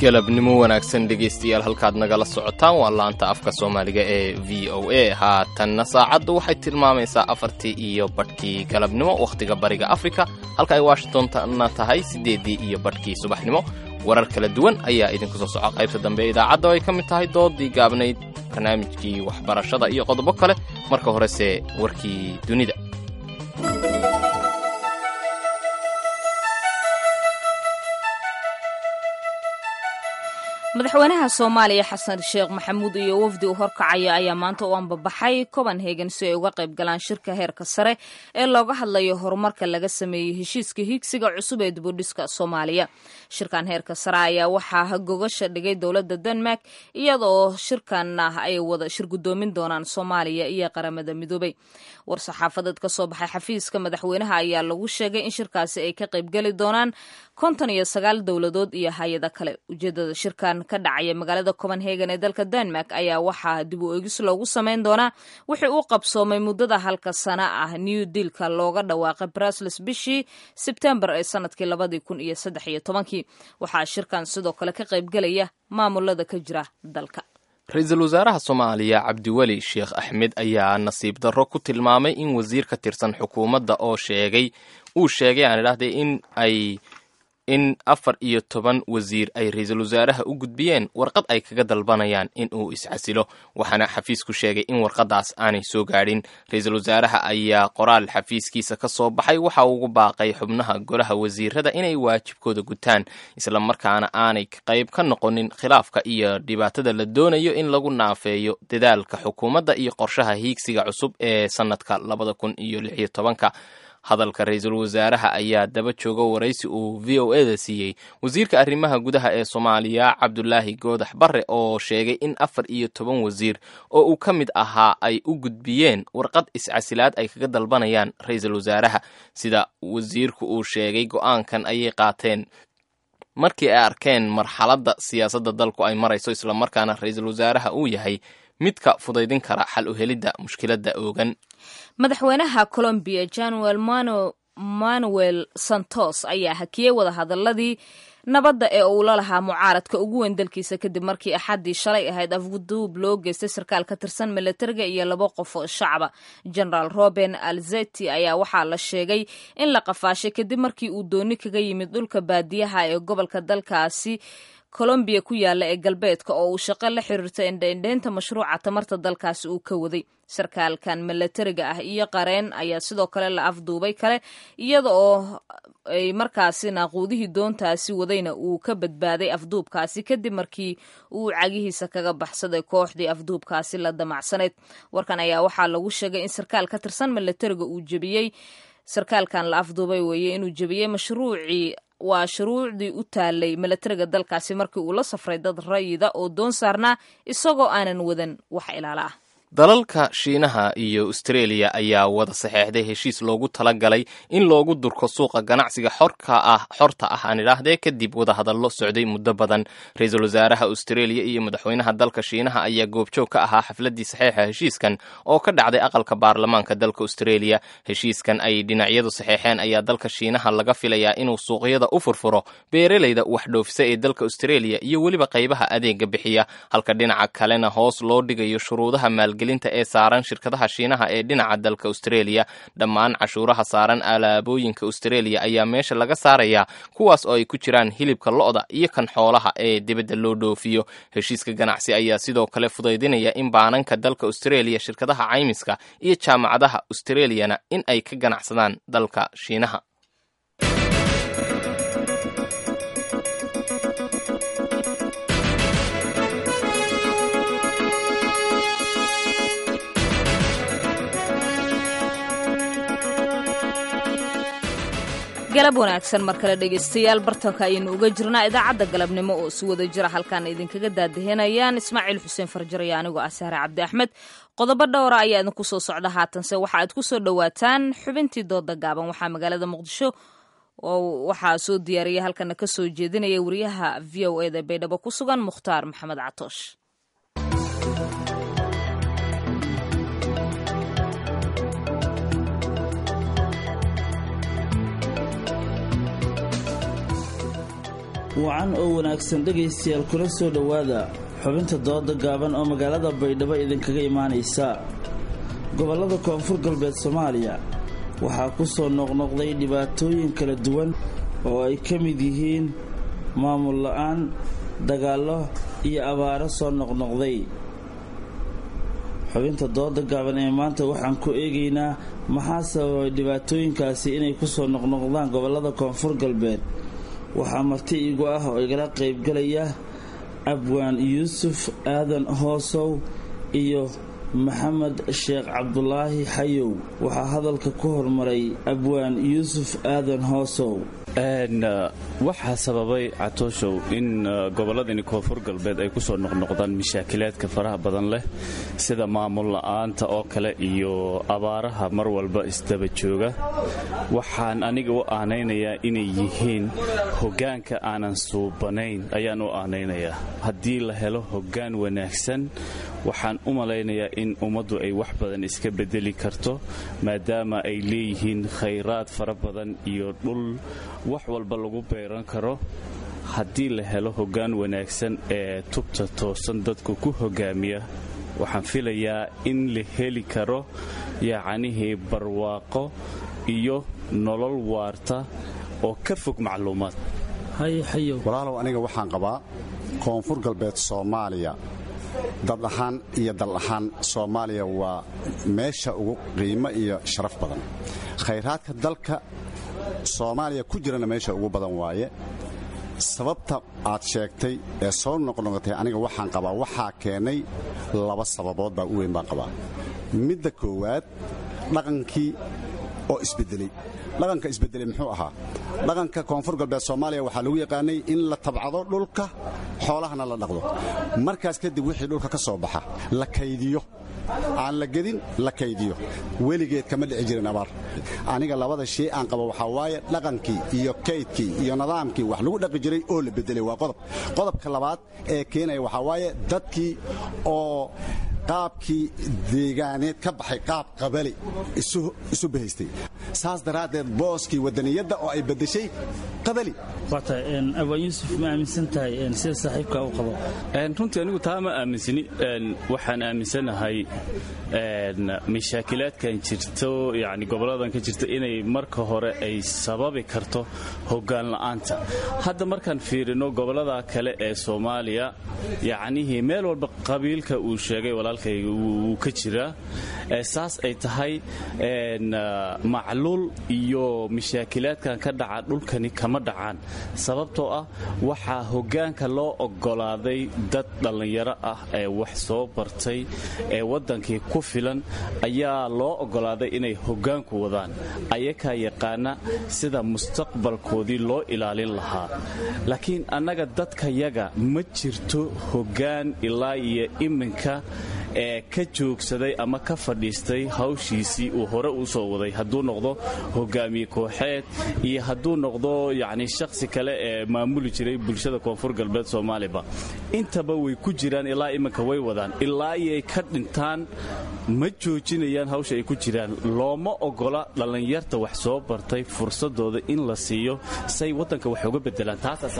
galabnimo wanaagsan dhegaystayaal halkaad nagala socotaan waa laanta afka soomaaliga ee v o a haatanna saacaddu waxay tilmaamaysaa afartii iyo badhkii galabnimo wakhtiga bariga afrika halka ay washingtonna tahay siddeeddii iyo badhkii subaxnimo warar kala duwan ayaa idinku soo soco qaybta dambe ee idaacadda oo ay ka mid tahay doodii gaabnayd barnaamijkii waxbarashada iyo qodobo kale marka horese warkii dunida madaxweynaha soomaaliya xasan sheekh maxamuud iyo wafdi u horkacaya ayaa maanta u ambabaxay copenhagen si ay uga qayb galaan shirka heerka sare ee looga hadlayo horumarka laga sameeyey heshiiska hiigsiga cusub ee dibudhiska soomaaliya shirkan heerka sare ayaa waxaa gogasha dhigay dowladda denmark iyadoo shirkanna ay wada shir gudoomin doonaan soomaaliya iyo qaramada midoobay war-saxaafadeed ka soo baxay xafiiska madaxweynaha ayaa lagu sheegay in shirkaasi ay ka qaybgeli doonaan konton iyo sagaal dowladood iyo hay-ada kale ujeedada shirkan ka dhacaya magaalada copenhagen ee dalka denmark ayaa waxaa dib u eegis loogu sameyn doonaa wixii uu qabsoomay muddada halka sana ah new dealka looga dhawaaqay brusles bishii sebtembar ee sanadkii labadii kun iyo saddex iyo tobankii waxaa shirkan sidoo kale ka qaybgelaya maamulada ka jira dalka ra-iisul wasaaraha soomaaliya cabdiweli sheekh axmed ayaa nasiib darro ku tilmaamay in wasiir ka tirsan xukuumadda oo sheegay uu sheegay aan idhahdee in ay in afar iyo toban wasiir ay ra-iisul wasaaraha u gudbiyeen warqad ay kaga dalbanayaan in uu iscasilo waxaana xafiisku sheegay in warqadaas aanay soo gaadhin ra-iisul wasaaraha ayaa qoraal xafiiskiisa ka soo baxay waxa uu ugu baaqay xubnaha golaha wasiirada inay waajibkooda gutaan islamarkaana aanay qayb ka noqonin khilaafka iyo dhibaatada la doonayo in lagu naafeeyo dadaalka xukuumadda iyo qorshaha hiigsiga cusub ee sanadka labada kun iyo lix iyo tobanka hadalka ra-iisul wasaaraha ayaa daba jooga waraysi uu v o e da siiyey wasiirka arrimaha gudaha ee soomaaliya cabdulaahi goodax barre oo sheegay in afar iyo toban wasiir oo uu ka mid ahaa ay u gudbiyeen warqad iscasilaad ay kaga dalbanayaan ra-iisul wasaaraha sida wasiirku uu sheegay go-aankan ayay qaateen markii ay arkeen marxaladda siyaasadda dalku ay marayso islamarkaana ra-iisul wasaaraha uu yahay midka fudaydin kara xal u helidda mushkiladda oogan madaxweynaha colombiya januel manuel santos ayaa hakiyey wadahadaladii nabadda ee uu la lahaa mucaaradka ugu weyn dalkiisa kadib markii axaddii shalay ahayd afguduub loo geystay sarkaal ka tirsan milatariga iyo laba qof oo shacaba generaal roben alzeti ayaa waxaa la sheegay in la qafaashay kadib markii uu dooni kaga yimid dhulka baadiyaha ee gobolka dalkaasi colombiya ku yaala ee galbeedka oo uu shaqo la xiriirta indhaindhaynta mashruuca tamarta dalkaasi uu ka waday sarkaalkan milatariga ah iyo qareen ayaa sidoo kale la afduubay kale iyada oo ay markaasi naaquudihii doontaasi wadayna uu ka badbaaday afduubkaasi kadib markii uu cagihiisa kaga baxsaday kooxdii afduubkaasi la damacsanayd warkan ayaa waxaa lagu sheegay in sarkaal ka tirsan milatariga uu jebiyey sarkaalkan la afduubay weeye inuu jebiyey mashruucii waa shuruucdii u taalay milatariga dalkaasi markii uu la safray dad rayida oo doon saarnaa isagoo aanan wadan wax ilaala ah dalalka shiinaha iyo austreeliya ayaa wada saxeexday heshiis loogu talagalay in loogu durko suuqa ganacsiga xorka ah xorta ah aan idhaahdee kadib wadahadallo socday muddo badan ra-iisul wasaaraha austreeliya iyo madaxweynaha dalka shiinaha ayaa goobjoog ka ahaa xafladii saxeexa heshiiskan oo ka dhacday aqalka baarlamaanka dalka austreeliya heshiiskan ay dhinacyadu saxeexeen ayaa dalka shiinaha laga filayaa inuu suuqyada u furfuro beeraleyda wax dhoofisa ee dalka austreeliya iyo weliba qaybaha adeega bixiya halka dhinaca kalena hoos loo dhigayo shuruudaha maalge ee saaran shirkadaha shiinaha ee dhinaca dalka austreeliya dhammaan cashuuraha saaran alaabooyinka austreeliya ayaa meesha laga saarayaa kuwaas oo ay ku jiraan hilibka lo-da iyo kan xoolaha ee dibadda loo dhoofiyo heshiiska ganacsi ayaa sidoo kale fudaydinaya in baananka dalka austreeliya shirkadaha caymiska iyo jaamacadaha austreliyana in ay ka ganacsadaan dalka shiinaha galab wanaagsan mar kale dhegaystayaal bartanka ayaynu uga jirnaa idaacadda galabnimo oo si wada jira halkaan idinkaga daadahinayaan ismaaciil xuseen farjar iyo anigoo ah sahre cabdi axmed qodobo dhowra ayaa idinku soo socda haatanse waxa aad ku soo dhowaataan xubintii dooda gaaban waxaa magaalada muqdisho oo waxaa soo diyaariyay halkana ka soo jeedinaya wariyaha v o eda baydhabo ku sugan mukhtaar maxamed catoosh wacan oo wanaagsan dhegaystayaal kula soo dhowaada xubinta dooda gaaban oo magaalada baydhabo idinkaga imaanaysa gobollada koonfur galbeed soomaaliya waxaa ku soo noqnoqday dhibaatooyin kala duwan oo ay ka mid yihiin maamul la'aan dagaallo iyo abaaro soo noqnoqday xubinta dooda gaaban ee maanta waxaan ku eegaynaa maxaa sababay dhibaatooyinkaasi inay ku soo noqnoqdaan gobollada koonfur galbeed waxaa marti iigu ah oo igala qaybgalaya abwaan yuusuf aadan hoosow iyo maxamed sheekh cabdulaahi xayow waxaa hadalka ku hormaray abwaan yuusuf aadan hoosow waxaa sababay catooshow in gobolladani koonfur galbeed ay ku soo noqnoqdaan mashaakilaadka faraha badan leh sida maamul la'aanta oo kale iyo abaaraha mar walba isdaba jooga waxaan aniga u aanaynayaa inay yihiin hoggaanka aanan suubanayn ayaan u aanaynayaa haddii la helo hoggaan wanaagsan waxaan u malaynayaa in ummaddu ay wax badan iska bedeli karto maadaama ay leeyihiin khayraad fara badan iyo dhul wax walba lagu beeran karo haddii la helo hoggaan wanaagsan ee tubta toosan dadku ku hoggaamiya waxaan filayaa in la heli karo yacnihii barwaaqo iyo nolol waarta oo ka fog macluumaad walaalow aniga waxaan qabaa koonfur galbeed soomaaliya dad ahaan iyo dal ahaan soomaaliya waa meesha ugu qiimo iyo sharaf badan khayraadka dalka soomaaliya ku jirana meesha ugu badan waaye sababta aad sheegtay ee soo noqnoqotay aniga waxaan qabaa waxaa keenay laba sababood baa u weyn baan qabaa midda koowaad dhaqankii oo isbedelay dhaqanka isbedelay muxuu ahaa dhaqanka koonfur galbeed soomaaliya waxaa lagu yaqaanay in la tabcado dhulka xoolahana la dhaqdo markaas kadib wixii dhulka ka soo baxa la kaydiyo aan la gedin la kaydiyo weligeed kama dhici jirin abaar aniga labada shay aan qabo waxaa waaye dhaqankii iyo kaydkii iyo nidaamkii wax lagu dhaqi jiray oo la bedelay waa qodob qodobka labaad ee keenaya waxaa waaye dadkii oo qaabkii deegaaneed ka baxay qaab qabali isu bahaystay saas daraaddeed booskii wadaniyadda oo ay beddeshay qabali abaan yuusuf ma aaminsan tahay sida saaxiibka u qabo runtii anigu taa ma aaminsani waxaan aaminsanahay mashaakilaadkan jirto yani goboladan ka jirta inay marka hore ay sababi karto hoggaan la'aanta hadda markaan fiirino gobolada kale ee soomaaliya yacnihii meel walba qabiilka uu sheegay walaalkayga wuu ka jiraa saas ay tahay macluul iyo mashaakilaadkan ka dhaca dhulkani kama dhacaan sababtoo ah waxaa hoggaanka loo oggolaaday dad dhallinyaro ah ee wax soo bartay ee waddankii ku filan ayaa loo oggolaaday inay hoggaanku wadaan ayakaa yaqaana sida mustaqbalkoodii loo ilaalin lahaa laakiin annaga dadkayaga ma jirto hoggaan ilaa iyo iminka ee ka joogsaday ama ka fadhiistay hawshiisii uu hore u soo waday hadduu noqdo hogaamiye kooxeed iyo hadduu noqdo yacni shakhsi kale ee maamuli jiray bulshada koonfur galbeed soomaaliba intaba way ku jiraan ilaa iminka way wadaan ilaa iyay ka dhintaan ma joojinayaan hawsha ay ku jiraan looma ogola dhallinyarta wax soo bartay fursadooda in la siiyo say waddanka wax uga bedelaan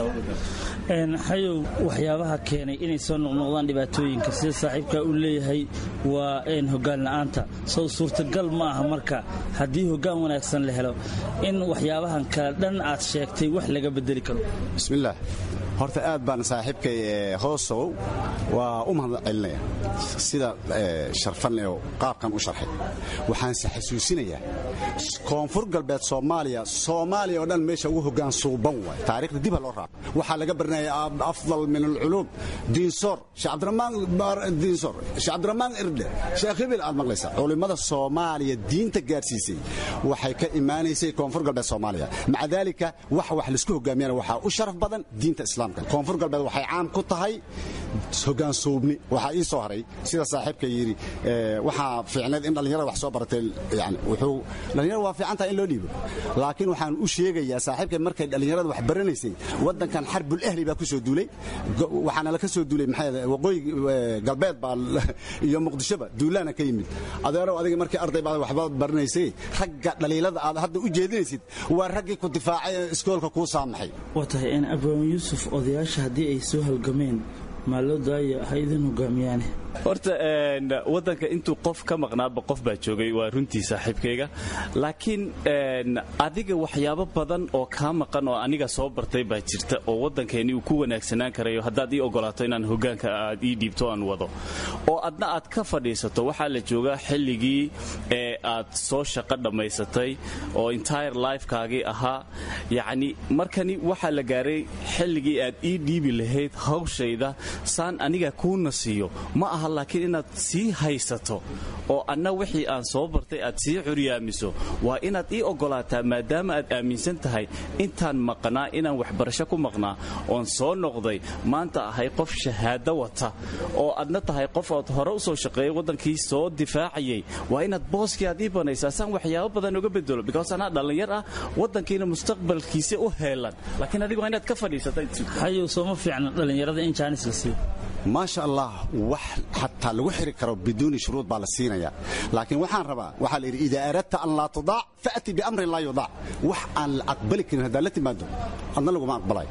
xayow waxyaabaha keenay inay soo noqnoqdaan dhibaatooyinka sida saaxiibka uu leeyahay waa hoggaan la'aanta sow suurtagal ma aha marka haddii hoggaan wanaagsan la helo in waxyaabahan kale dhan aad sheegtay wax laga bedeli karo bismillaah horta aad baan saaxiibkay hoosow waa u mahad celinaya sida sharfan oo qaabkan u sharxay waxaanse xasuusinayaa koonfur galbeed soomaaliya soomaaliya oo dhan meesha ugu hoggaan suuban waay taariikhda dib ha loo raaco waxaa laga baranaya afdal min alculuum diinsoor sheekh cabdiramaan diinsoor sheekh cabdiramaan irdhe sheekh hibil aad maqlaysaa culimmada soomaaliya diinta gaadhsiisay waxay ka imaanaysay koonfur galbeed soomaaliya maca daalika wax wax laisku hogaamiyana waxaa u sharaf badan diinta islaamka koonfur galbeed waxay caam ku tahay hoggaan suubni waxaa ii soo haray sida saaxiibka yidhi waxaa fiicneed in dhallinyarada wax soo baratay yani wuxuu dhallinyarada waa fiican tahay in loo dhiibo laakiin waxaan u sheegayaa saaxiibka markay dhallinyarada wax baranaysay waddankan xarbul ahli baa ku soo duulay waxaana la ka soo duulay maxay waqooyi galbeed baa iyo muqdishoba duulaana ka yimid adeerow adiga markii arday baad waxbaad baranaysay ragga dhaliilada aad hadda u jeedinaysid waa raggii ku difaacay ee iskoolka kuu saamaxay waa tahay in abraahim yuusuf odayaasha haddii ay soo halgameen maa loo daaya ha idin hogaamiyaane horta waddanka intuu qof ka maqnaaba qof baa joogay waa runtii saaxiibkayga laakiin adiga waxyaabo badan oo kaa maqan oo aniga soo bartay baa jirta oo waddankeeni uu ku wanaagsanaan karayo haddaad ii ogolaato inaan hogaanka aad ii dhiibto aan wado oo adna aad ka fadhiisato waxaa la joogaa xilligii ee aad soo shaqo dhammaysatay oo entire lifekaagii ahaa yacni markani waxaa la gaaray xilligii aad ii dhiibi lahayd hawshayda saan aniga kuuna siiyo ma aha laakiin inaad sii haysato oo anna wixii aan soo bartay aad sii curyaamiso waa inaad ii ogolaataa maadaama aad aaminsan tahay intaan maqnaa inaan waxbarasho ku maqnaa oon soo noqday maanta ahay qof shahaado wata oo adna tahay qof ood hore u soo shaqeeyay waddankii soo difaacayay waa inaad booskii aad ii banaysaa saan waxyaabo badan uga bedelo because anaa dhallinyar ah waddankiina mustaqbalkiisa u heelan laakiin adigu waa inaad ka fadhiisatahayow sooma fiicna dhallinyarada in jaanis la siiyo maasha allah wax xataa lagu xiri karo biduuni shuruud baa la siinaya laakiin waxaan rabaa waxaa la yidhi idaa aradta an laa tudaac fa'ti biamrin laa yudaac wax aan la aqbali karin haddaad la timaado adna laguma aqbalayo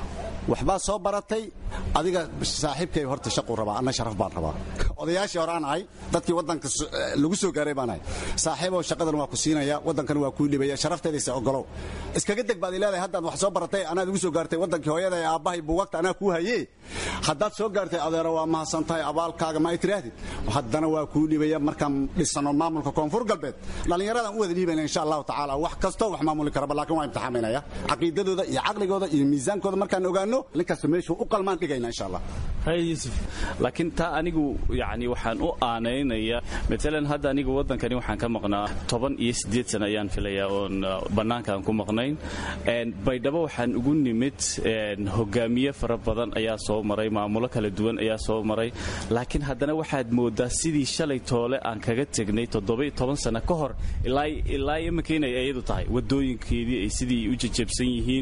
waxbaa soo baratay adiga saaxiibkay horta shaquu rabaa anna sharaf baan rabaa odayaashii hore aan ahay dadkii waddanka lagu soo gaaray baan ahay saaxiibow shaqadan waa ku siinaya waddankana waa kuu dhibaya sharafteedaysa ogolow iskaga deg baad leedahay haddaad wax soo baratay anaad igu soo gaartay waddankii hooyada ee aabbahay buugagta anaa kuu hayee haddaad soo gaartay adeero waa mahadsan tahay abaalkaaga ma ay tiraahdid haddana waa kuu dhibaya markaan dhisano maamulka koonfur galbeed dhallinyaradan u wada dhiibayna insha allahu tacaala wax kastoo wax maamuli karaba laakiin waa imtixaaminaya caqiidadooda iyo caqligooda iyo miisaankooda markaan ogaano ninkasta meeshuu u qalmaan dhigayna insha allah yusuf laakiin taa anigu yani waxaan u aanaynayaa maalan hadda anigu waddankani waxaan ka maqnaa toban iyo siddeed sana ayaan filayaa oon bannaanka aan ku maqnayn baydhabo waxaan ugu nimid hogaamiye fara badan ayaa soo maray maamulo kala duwan ayaa soo maray laakiin haddana waxaad moodaa sidii shalay toole aan kaga tegnay toddoba-iyo toban sano ka hor ilaa iminka inay iyadu tahay wadooyinkeedii ay sidii u jajabsan yihiin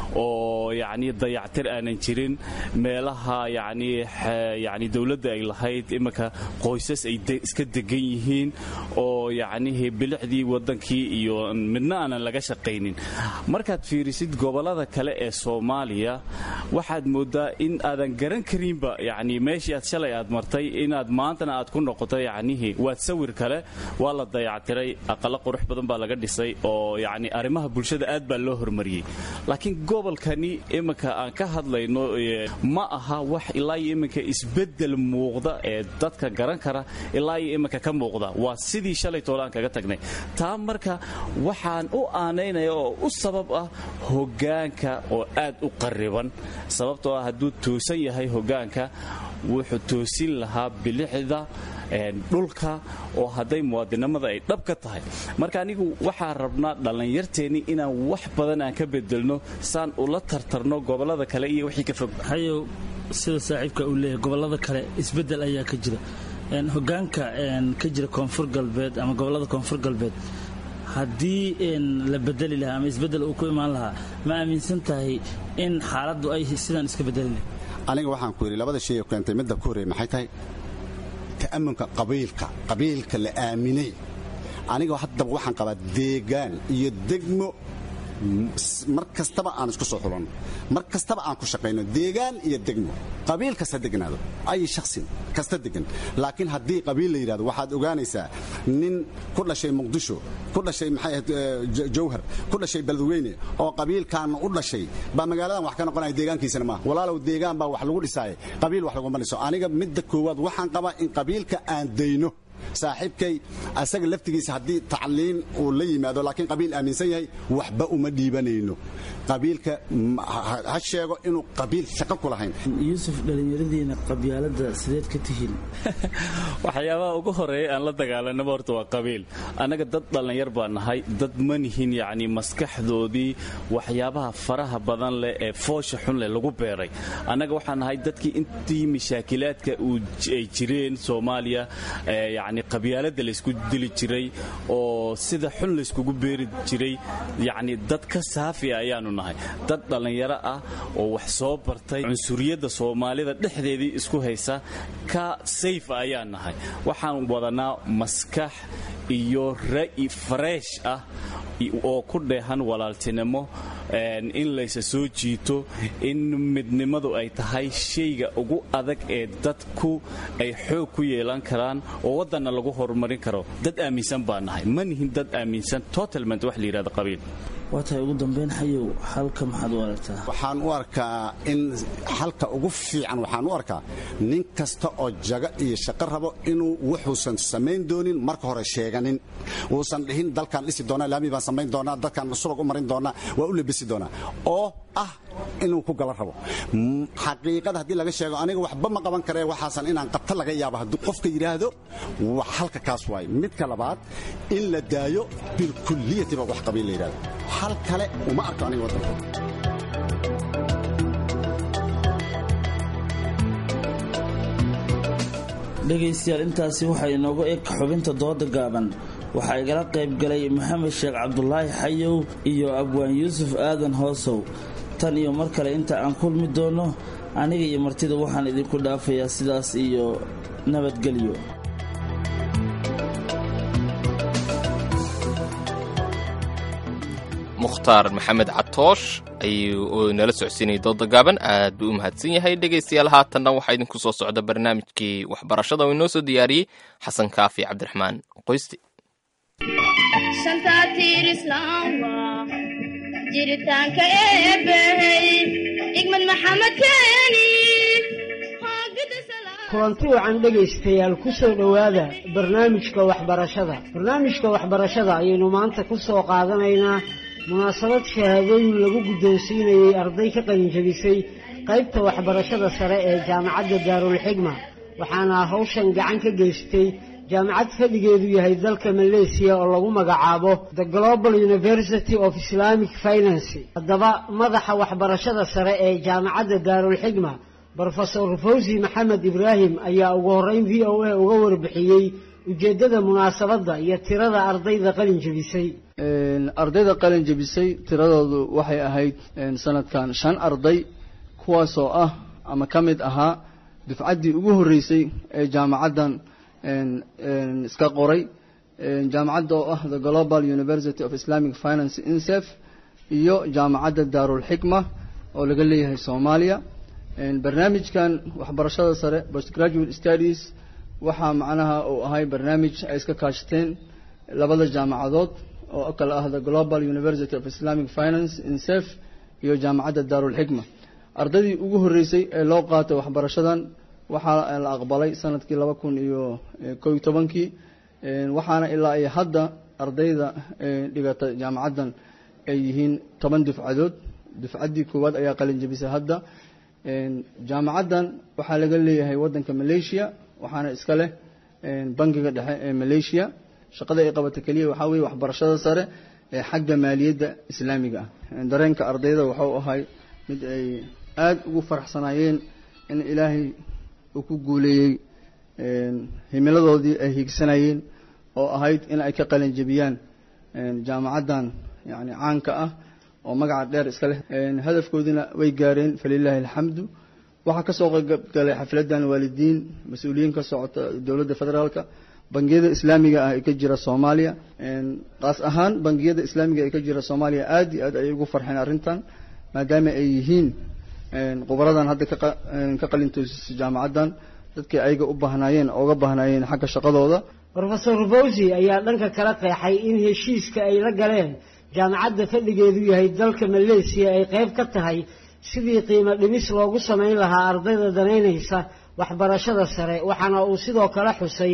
oo yacni dayactir aanan jirin meelaha yacni yacni dowladda ay lahayd iminka qoysas ay iska degan yihiin oo yacnihi bilicdii waddankii iyo midna aanan laga shaqaynin markaad fiirisid gobollada kale ee soomaaliya waxaad moodaa in aadan garan karinba yacni meeshii aad shalay aad martay inaad maantana aad ku noqoto yacnihi waad sawir kale waa la dayactiray aqalo qurux badan baa laga dhisay oo yacni arrimaha bulshada aad baa loo hormariyey laakiin gobolkani iminka aan ka hadlayno ma aha wax ilaa iyo iminka isbeddel muuqda ee dadka garan kara ilaa iyo iminka ka muuqda waa sidii shalay toole aan kaga tagnay taa marka waxaan u aanaynaya oo u sabab ah hoggaanka oo aad u qarriban sababtoo ah hadduu toosan yahay hoggaanka wuxuu toosin lahaa bilicda dhulka oo hadday muwaadinimada ay dhab ka tahay marka anigu waxaan rabnaa dhallinyarteenni inaan wax badan aan ka bedelno saan ula tartarno gobollada kale iyo wixii ka fog hayow sida saaxiibka uu leeyahay gobollada kale isbeddel ayaa ka jira hoggaanka ka jira koonfur galbeed ama gobollada koonfur galbeed haddii la bedeli lahaa ama isbeddel uu ku imaan lahaa ma aaminsan tahay in xaaladdu ay sidaan iska bedeli lahay aniga waxaan ku yidhi labada shay ee keentay midda ku horreey maxay tahay ta'amunka qabiilka qabiilka la aaminay aniga haddaba waxaan qabaa deegaan iyo degmo mar kastaba aan isku soo xulanno mar kastaba aan ku shaqayno deegaan iyo degmo qabiil kasta degnaado ay shaksin kasta degan laakiin haddii qabiil la yidhahdo waxaad ogaanaysaa nin ku dhashay muqdisho ku dhashay maxay ahayd jawhar ku dhashay beledweyne oo qabiilkan u dhashay baa magaaladan wax ka noqonaya deegaankiisana maaha walaalow deegaan baa wax lagu dhisaaye qabiil wax laguma dhiso aniga midda koowaad waxaan qabaa in qabiilka aan dayno saaxiibkay asaga laftigiisa haddii tacliin uu la yimaado laakiin qabiil aaminsan yahay waxba uma dhiibanayno qabiilka ha sheego inuu qabiil shaqo ku lahayn yuusuf dhallinyaradiina qabyaaladda sideed ka tihiin waxyaabaha ugu horeeya aan la dagaalanaba horta waa qabiil annaga dad dhallinyar baa nahay dad ma nihin yacni maskaxdoodii waxyaabaha faraha badan leh ee foosha xun leh lagu beeray annaga waxaan nahay dadkii intii mashaakilaadka ay jireen soomaaliya yacni qabyaaladda laysku dili jiray oo sida xun layskugu beeri jiray yacni dad ka saafi ayaanu nahay dad dhallinyaro ah oo wax soo bartay cunsuriyadda soomaalida dhexdeedii isku haysa ka sayf ayaan nahay waxaan wadanaa maskax iyo ra'i fareesh ah oo ku dheehan walaaltinimo in laysa soo jiito in midnimadu ay tahay shayga ugu adag ee dadku ay xoog ku yeelan karaan oo waddanna lagu horumarin karo dad aaminsan baa nahay ma nihin dad aaminsan totalment wax la yidhahda qabiil waa tahay ugu dambayn xayow xalka maxaad u aragtaa waxaan u arkaa in xalka ugu fiican waxaan u arkaa nin kasta oo jaga iyo shaqo rabo inuu wuxuusan samayn doonin marka hore sheeganin uusan dhihin dalkaan dhisi doonaa laami baan samayn doonaa dadkaan surag u marin doonaa waa u labisi doonaa oo ah inuu ku gala rabo xaqiiqada haddii laga sheego aniga waxba ma qaban karee waxaasan inaan qabta laga yaabo hadduu qofka yidhaahdo wax halka kaas waay midka labaad in la daayo bilkulliyatiba wax qabiil la yidhahdo hal kale uma arko aniga waddanka dhegaystayaal intaasi waxaa inoogu eg xubinta dooda gaaban waxaa igala qayb galay maxamed sheekh cabdulaahi xayow iyo abwaan yuusuf aadan hoosow tan iyo mar kale inta aan kulmi doonno aniga iyo martida waxaan idinku dhaafayaa sidaas iyo nabadgelyo mukhtaar maxamed catoosh ayuu nala socodsiinayay dooda gaaban aad buu u mahadsan yahay dhegaystayaal haatanna waxaa idinku soo socda barnaamijkii waxbarashada oo inoo soo diyaariyey xasan kaafi cabdiraxmaan qoysti jiritaanka eebbahey igmad maxamed keeni kulanti wacan dhegaystayaal ku soo dhowaada barnaamijka waxbarashada barnaamijka waxbarashada ayaynu maanta ku soo qaadanaynaa munaasabad shahaadooyin lagu guddoonsiinayey arday ka qalinjabisay qaybta waxbarashada sare ee jaamacadda daarulxigma waxaana hawshan gacan ka geystay jaamacad fadhigeedu yahay dalka maleesiya oo lagu magacaabo the global university of islamic finance haddaba madaxa waxbarashada sare ee jaamacadda daarulxigma brofesor fawzi maxamed ibraahim ayaa ugu horreyn v o a uga warbixiyey ujeeddada munaasabadda iyo tirada ardayda qalin jebisay ardayda qalin jebisay tiradoodu waxay ahayd sanadkan shan arday kuwaasoo ah ama ka mid ahaa dufcaddii ugu horreysay ee jaamacaddan iska qoray jaamacadda oo ah the global university of islamic finance insef iyo jaamacadda daarulxikma oo laga leeyahay soomaaliya barnaamijkan waxbarashada sare postgraduate studies waxaa macnaha uu ahay barnaamij ay iska kaashteen labada jaamacadood oo kale ah the global university of islamic finance insef iyo jaamacadda daarulxikma ardaydii ugu horreysay ee loo qaatay waxbarashadan waxaa la aqbalay sanadkii laba kun iyo kow iyo tobankii waxaana ilaa iyo hadda ardayda dhigata jaamacaddan ay yihiin toban dufcadood dufcaddii koowaad ayaa qalin jebisay hadda jaamacaddan waxaa laga leeyahay waddanka malaysia waxaana iska leh bangiga dhexe ee malaysia shaqada ay qabata keliya waxaa weeye waxbarashada sare ee xagga maaliyadda islaamiga ah dareenka ardayda waxau ahay mid ay aada ugu faraxsanaayeen in ilaahay uu ku guuleeyey himiladoodii ay hiigsanayeen oo ahayd in ay ka qalin jebiyaan jaamacaddan yani caanka ah oo magaca dheer iska leh hadafkoodina way gaareen falilaahi alxamdu waxaa kasoo qaybgalay xafladan waalidiin mas-uuliyiin ka socota dowladda federaalka bangiyada islaamiga ah ee ka jira soomaaliya qaas ahaan bangiyada islaamiga ee ka jira soomaaliya aada iyo aad ayay ugu farxeen arrintan maadaama ay yihiin khubaradan hadda ka qalintoosisay jaamacaddan dadkii ayaga u baahnaayeen ooga baahnaayeen xagga shaqadooda rofesor fawzi ayaa dhanka kala qeexay in heshiiska ay la galeen jaamacadda fadhigeedu yahay dalka maleesiya ay qayb ka tahay sidii qiimo dhimis loogu samayn lahaa ardayda danaynaysa waxbarashada sare waxaana uu sidoo kale xusay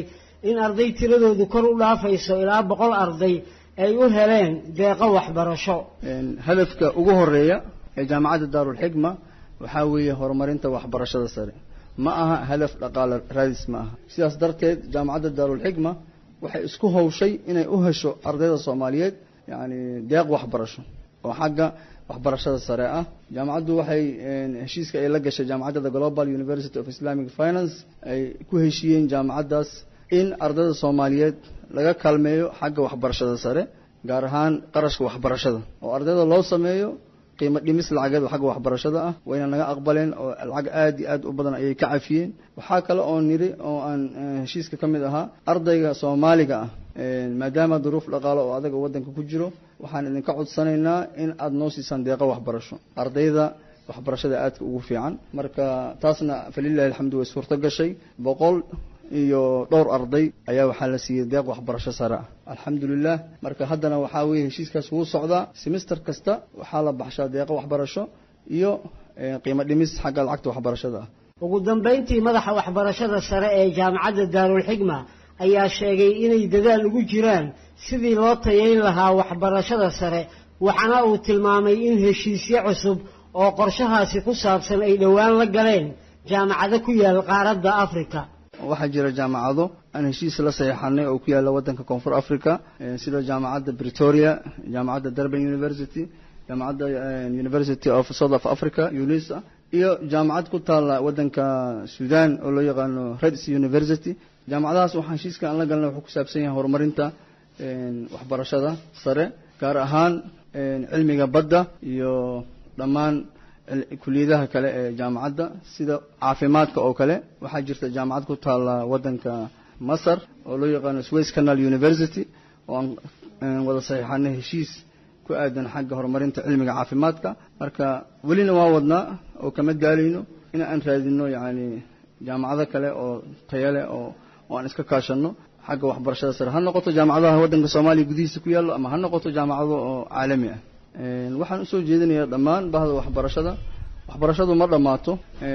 in arday tiradoodu kor u dhaafayso ilaa boqol arday ay u heleen deeqo waxbarasho hadafka ugu horeeya ee jaamacadda daarulxikma waxaa weeye horumarinta waxbarashada sare ma aha hadaf dhaqaale raadis ma aha sidaas darteed jaamacadda daarulxikma waxay isku hawshay inay u hesho ardayda soomaaliyeed yacni deeq waxbarasho oo xagga waxbarashada sare ah jaamacaddu waxay heshiiska ay la gashay jaamacadda global university of islamic finance ay ku heshiiyeen jaamacaddaas in ardayda soomaaliyeed laga kaalmeeyo xagga waxbarashada sare gaar ahaan qarashka waxbarashada oo ardayda loo sameeyo qiimo dhimis lacageed xagga waxbarashada ah wayna naga aqbaleen oo lacag aad iyo aad u badan ayay ka cafiyeen waxaa kale oo niri oo aan heshiiska ka mid ahaa ardayga soomaaliga ah maadaama duruuf dhaqaale oo adaga waddanka ku jiro waxaan idinka codsanaynaa in aada noo siisaan deeqo waxbarasho ardayda waxbarashada aadka ugu fiican marka taasna falilahi alxamdu way suurto gashay boqol iyo dhowr arday ayaa waxaa la siiyey deeq waxbarasho sare ah alxamdulilah marka haddana waxaa weeye heshiiskaas wuu socdaa semester kasta waxaa la baxshaa deeqo waxbarasho iyo qiimo dhimis xagga lacagta waxbarashada ah ugu dambayntii madaxa waxbarashada sare ee jaamacadda daarulxikma ayaa sheegay inay dadaal ugu jiraan sidii loo tayayn lahaa waxbarashada sare waxaana uu tilmaamay in heshiisyo cusub oo qorshahaasi ku saabsan ay dhowaan la galeen jaamacado ku yaal qaaradda afrika waxaa jira jaamacado aan heshiis la saxeixanay oo ku yaalla waddanka koonfur africa sida jaamacadda bretoria jaamacadda durban university jaamacadda university of south of africa unisa iyo jaamacad ku taalla waddanka sudan oo loo yaqaano reds university jaamacadahaas waxaan heshiiska aan la galnay wuxuu ku saabsan yahay horumarinta waxbarashada sare gaar ahaan cilmiga badda iyo dhammaan kuliyadaha kale ee jaamacadda sida caafimaadka oo kale waxaa jirta jaamacad ku taalla waddanka masar oo loo yaqaano sways canal university oo aan wada saxiixanay heshiis ku aadan xagga horumarinta cilmiga caafimaadka marka welina waa wadnaa oo kama daalayno in aan raadino yacni jaamacado kale oo tayale oo oo aan iska kaashanno xagga waxbarashada sare ha noqoto jaamacadaha waddanka soomaaliya gudihiisa ku yaallo ama ha noqoto jaamacado oo caalami ah waxaan usoo jeedinayaa dhammaan bahda waxbarashada waxbarashadu ma dhammaato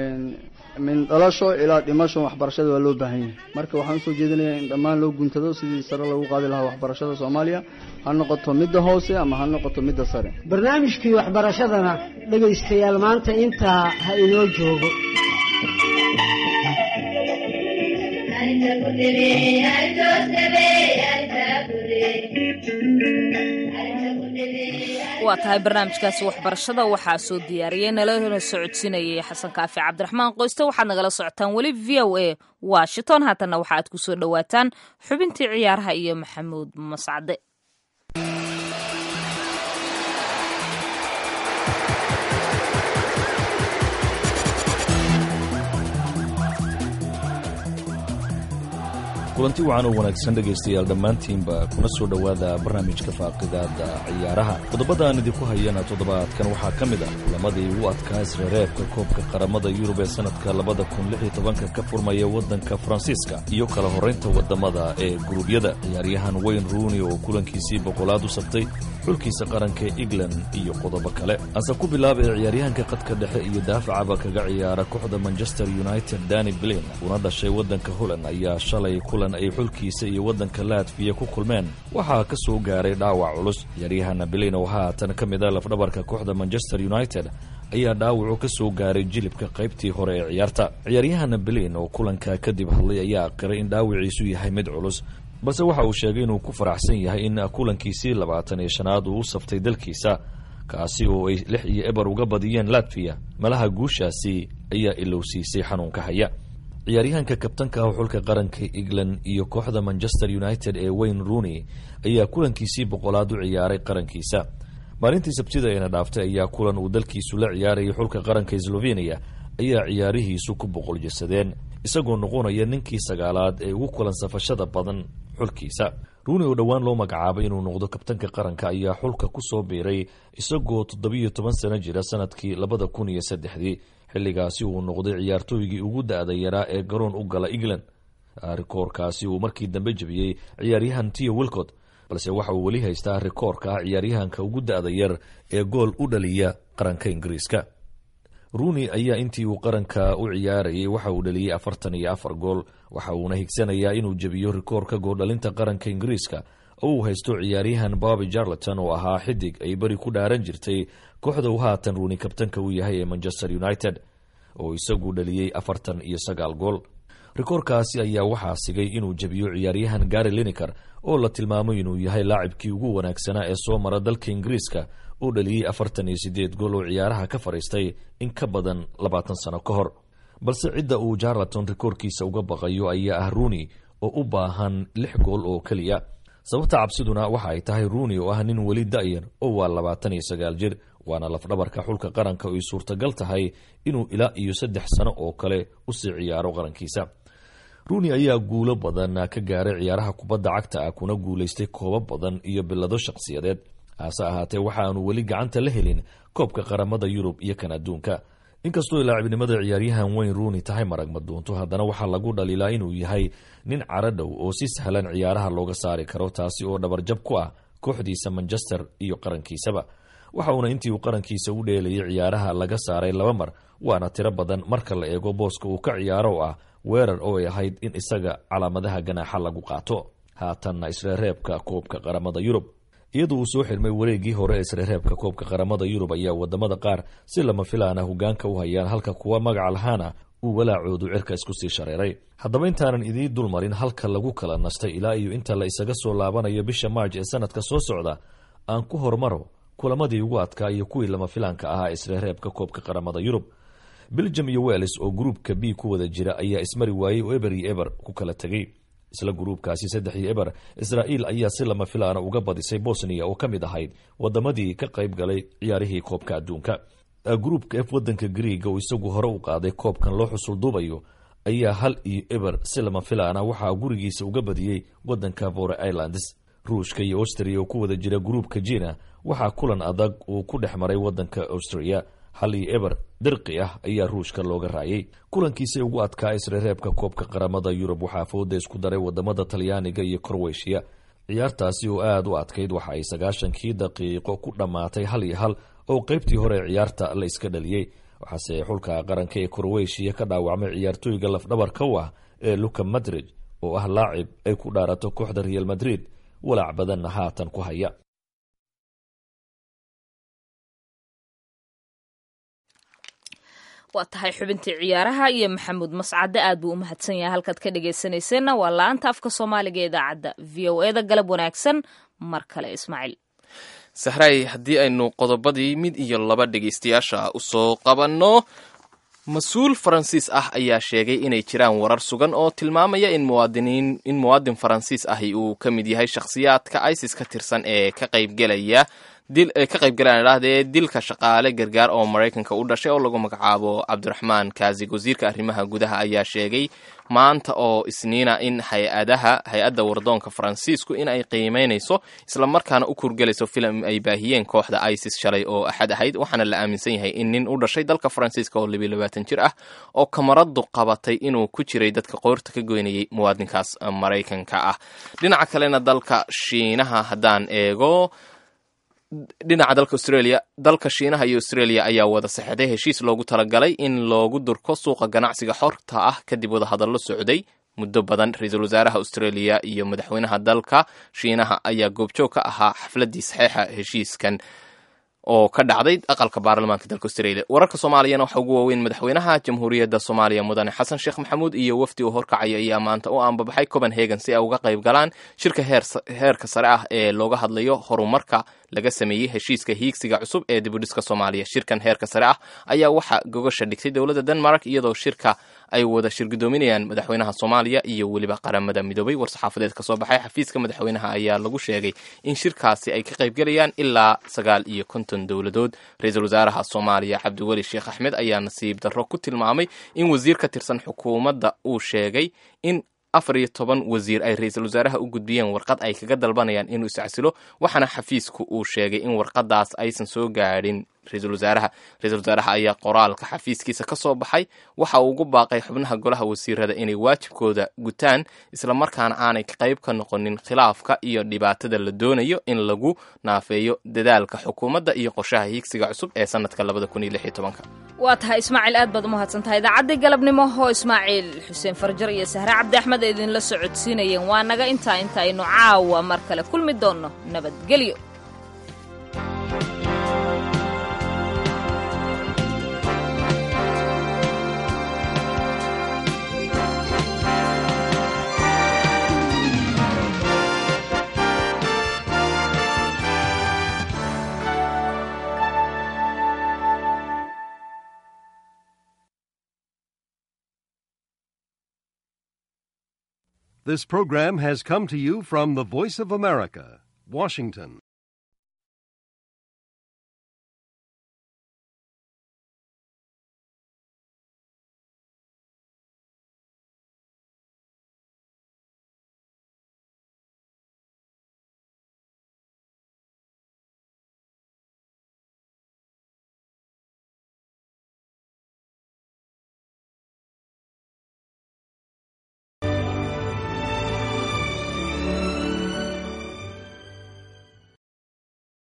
min dhalasho ilaa dhimasho waxbarashada waa loo baahan yahay marka waxaan usoo jeedinayaa in dhammaan loo guntado sidii sare lagu qaadi lahaa waxbarashada soomaaliya ha noqoto midda hoose ama ha noqoto midda sare barnaamijkii waxbarashadana dhegaystayaal maanta intaa ha inoo joogo waa tahay barnaamijkaasi waxbarashada waxaa soo diyaariyey nalana socodsiinayay xasan kaafi cabdiraxmaan qoyste waxaad nagala socotaan weli v o a washington haatanna waxaaad ku soo dhowaataan xubintii ciyaaraha iyo maxamuud mascade kulanti wacan oo wanaagsan dhegaystayaal dhammaantiinba kuna soo dhowaada barnaamijka faaqidaada ciyaaraha qodobada aan idinku hayana toddobaadkan waxaa ka mid ah kulamadii ugu adkaa isreereebka koobka qaramada yurub ee sannadka labada kun lix iyo tobanka ka furmaya waddanka faransiiska iyo kala horraynta waddamada ee guruubyada ciyaaryahan wayne ruuni oo kulankiisii boqolaad u sabtay xulkiisa qaranka england iyo qodobo kale ase ku bilaaba ee ciyaaryahanka qadka dhexe iyo daafacaba kaga ciyaara kooxda manchester united dani blin una dhashay waddanka holland ayaa shalay kulan ay xulkiisa iyo waddanka latviya ku kulmeen waxaa ka soo gaaray dhaawac culus ciyaaryahanna blin oo haatan ka mid a lafdhabarka kooxda manchester united ayaa dhaawacu ka soo gaaray jilibka qaybtii hore ee ciyaarta ciyaaryahanna blin oo kulanka kadib hadlay ayaa aqiray in dhaawiciisu yahay mid culus balse waxa uu sheegay inuu ku faraxsan yahay in kulankiisii labaatan iyo shanaad uu u saftay dalkiisa kaasi oo ay lix iyo eber uga badiyeen latviya malaha guushaasi ayaa ilowsiisay xanuunka haya ciyaaryahanka kabtanka ah xulka qaranka england iyo kooxda manchester united ee wayne rooney ayaa kulankiisii boqolaad u ciyaaray qarankiisa maalintii sabtida eena dhaaftay ayaa kulan uu dalkiisu la ciyaarayay xulka qaranka sloveniya ayaa ciyaarihiisu ku boqol jasadeen isagoo noqonaya ninkii sagaalaad ee ugu kulan safashada badan xulkiisa ruuni oo dhowaan loo magacaabay inuu noqdo kabtanka qaranka ayaa xulka ku soo biiray isagoo toddobiyo toban sano jira sanadkii labada kun iyo saddexdii xilligaasi uu noqday ciyaartooygii ugu da-da yaraa ee garoon u gala england rikoorkaasi uu markii dambe jebiyey ciyaaryahan tio wilcot balse waxa uu weli haystaa rikoorka ah ciyaaryahanka ugu da-da yar ee gool u dhaliya qaranka ingiriiska ruuni ayaa intii uu qaranka u ciyaarayay waxa uu dhaliyey afartan iyo afar gool waxa uuna higsanayaa inuu jebiyo rikoorka goordhalinta qaranka ingiriiska oo uu haysto ciyaaryahan bobby jarleton oo ahaa xidig ay beri ku dhaaran jirtay kooxda uu haatan ruuni kabtanka u yahay ee manchester united oo isagu dhaliyey afartan iyo sagaal gool rikoorkaasi ayaa waxaa sigay inuu jebiyo ciyaaryahan gary lineker oo la tilmaamo inuu yahay laacibkii ugu wanaagsanaa ee soo mara dalka ingiriiska oo dhaliyey afartan iyo sideed gool oo ciyaaraha ka fadhiistay in ka badan labaatan sano ka hor balse cidda uu jarleton rikoorkiisa uga baqayo ayaa ah ruuni oo u baahan lix gool oo keliya sababta cabsiduna waxa ay tahay ruuni oo ah nin weli da'yar oo waa labaatan iyo sagaal jir waana lafdhabarka xulka qaranka oo ay suurtagal tahay inuu ilaa iyo saddex sano oo kale usii ciyaaro qarankiisa ruuni ayaa guulo badan ka gaaray ciyaaraha kubadda cagta ah kuna guulaystay koobo badan iyo bilado shakhsiyadeed hase ahaatee waxaanu weli gacanta la helin koobka qaramada yurub iyo kan adduunka inkastoo laacibnimada ciyaaryahan weyn ruuni tahay marag maduunto haddana waxaa lagu dhaliilaa inuu yahay nin caro dhow oo si sahlan ciyaaraha looga saari karo taasi oo dhabarjab ku ah kooxdiisa manchester iyo qarankiisaba waxa uuna intii uu qarankiisa u dheelayay ciyaaraha laga saaray laba mar waana tiro badan marka la eego booska uu ka ciyaaro oo ah weerar oo ay ahayd in isaga calaamadaha ganaaxa lagu qaato haatanna isreereebka koobka qaramada yurub iyadoo uu soo xirmay wareegii hore ee isreereebka koobka qaramada yurub ayaa wadamada qaar si lama filaana hogaanka u hayaan halka kuwa magaca lahaana uu walaacoodu cirka isku sii shareeray haddaba intaanan idii dulmarin halka lagu kala nastay ilaa iyo inta la isaga soo laabanayo bisha maarj ee sanadka soo socda aan ku hormaro kulamadii ugu adkaa iyo kuwii lama filaanka ahaa isreereebka koobka qaramada yurub belgium iyo welles oo gruupka b ku wada jira ayaa ismari waayey oo eber iyo eber ku kala tegey isla gruubkaasi saddex iyo eber israa'iil ayaa si lama filaana uga badisay bosniya oo ka mid ahayd wadamadii ka qayb galay ciyaarihii koobka adduunka gruupka f wadanka griiga oo isagu hore u qaaday koobkan loo xusul duubayo ayaa hal iyo eber si lama filaana waxaa gurigiisa uga badiyey wadanka vore islands ruushka iyo austria oo ku wada jira gruupka jina waxaa kulan adag uu ku dhex maray wadanka austria hal iyo eber dirqi ah ayaa ruushka looga raayay kulankiisay ugu adkaa isreereebka koobka qaramada yurub waxaa fooda isku daray wadamada talyaaniga iyo korweyshiya ciyaartaasi oo aada u adkayd waxa ay sagaashankii daqiiqo ku dhammaatay hal iyo hal oo qeybtii hore ee ciyaarta la iska dhaliyey waxaase xulka qaranka ee korweyshiya ka dhaawacmay ciyaartooyga lafdhabarka u ah ee luka madrid oo ah laacib ay ku dhaarato kooxda real madrid walaac badanna haatan ku haya waa tahay xubintii ciyaaraha iyo maxamuud mascade aad buu u mahadsan yahay halkaad ka dhegaysanayseena waa la-anta afka soomaaliga idaacadda v o e da galab wanaagsan mar kale ismaaciil sahray haddii aynu qodobadii mid iyo laba dhegaystayaasha usoo qabanno mas-uul faransiis ah ayaa sheegay inay jiraan warar sugan oo tilmaamaya in muwaadiniin in muwaadin faransiis ahi uu ka mid yahay shakhsiyaadka isis ka tirsan ee ka qaybgelaya dil ka qaybgalaan idhaahdee dilka shaqaale gargaar oo maraykanka u dhashay oo lagu magacaabo cabdiraxmaan kaasig wasiirka arrimaha gudaha ayaa sheegay maanta oo isniina in hay-adaha hay-adda wardoonka faransiisku in ay qiimeynayso islamarkaana u kurgelayso filim ay baahiyeen kooxda isis shalay oo axad ahayd waxaana la aaminsan yahay in nin u dhashay dalka faransiiska oo labiyo labaatan jir ah oo kamaradu qabatay inuu ku jiray dadka qoorta ka goynayay muwaadinkaas maraykanka ah dhinaca kalena dalka shiinaha haddaan eego dhinaca dalka australia dalka shiinaha iyo australia ayaa wada saxeixday heshiis loogu talagalay in loogu durko suuqa ganacsiga xorta ah kadib wada hadallo socday muddo badan ra-iisul wasaaraha australia iyo madaxweynaha dalka shiinaha ayaa goobjoog ka ahaa xafladii saxeixa heshiiskan oo ka dhacday aqalka baarlamaanka dalka australia wararka soomaaliyana waxaa ugu waaweyn madaxweynaha jamhuuriyadda soomaaliya mudane xasan sheekh maxamuud iyo wafdi uu horkacaya ayaa maanta u aanbabaxay copenhagen si ay uga qayb galaan shirka heerka sare ah ee looga hadlayo horumarka laga sameeyey heshiiska hiigsiga cusub ee dibudhiska soomaaliya shirkan heerka sare ah ayaa waxaa gogasha dhigtay dowladda denmark iyadoo shirka ay wada shirgudoominayaan madaxweynaha soomaaliya iyo weliba qaramada midoobay war-saxaafadeed ka soo baxay xafiiska madaxweynaha ayaa lagu sheegay in shirkaasi ay ka qaybgelayaan ilaa sagaal iyo konton dowladood ra-iisul wasaaraha soomaaliya cabdiweli sheekh axmed ayaa nasiib darro ku tilmaamay in wasiir ka tirsan xukuumadda uu sheegay in afar iyo toban wasiir ay ra-iisul wasaaraha u gudbiyeen warqad ay kaga dalbanayaan inuu iscasilo waxaana xafiisku uu sheegay in warqadaas aysan soo gaadhin ra-iisul wasaaraha ra-iisul wasaaraha ayaa qoraalka xafiiskiisa ka soo baxay waxa uu ugu baaqay xubnaha golaha wasiirada inay waajibkooda gutaan islamarkaana aanay qayb ka noqonin khilaafka iyo dhibaatada la doonayo in lagu naafeeyo dadaalka xukuumadda iyo qorshaha hiigsiga cusub ee sanadka labada kun iyo lix iyo tobanka waa tahay ismaaciil aad baad umahadsan tahay idaacaddii galabnimo oo ismaaciil xuseen farjar iyo sahre cabdi axmed ee idinla socodsiinayeen waa naga intaa inta aynu caawa mar kale kulmi doonno nabadgelyo This program has come to you from the Voice of America, Washington.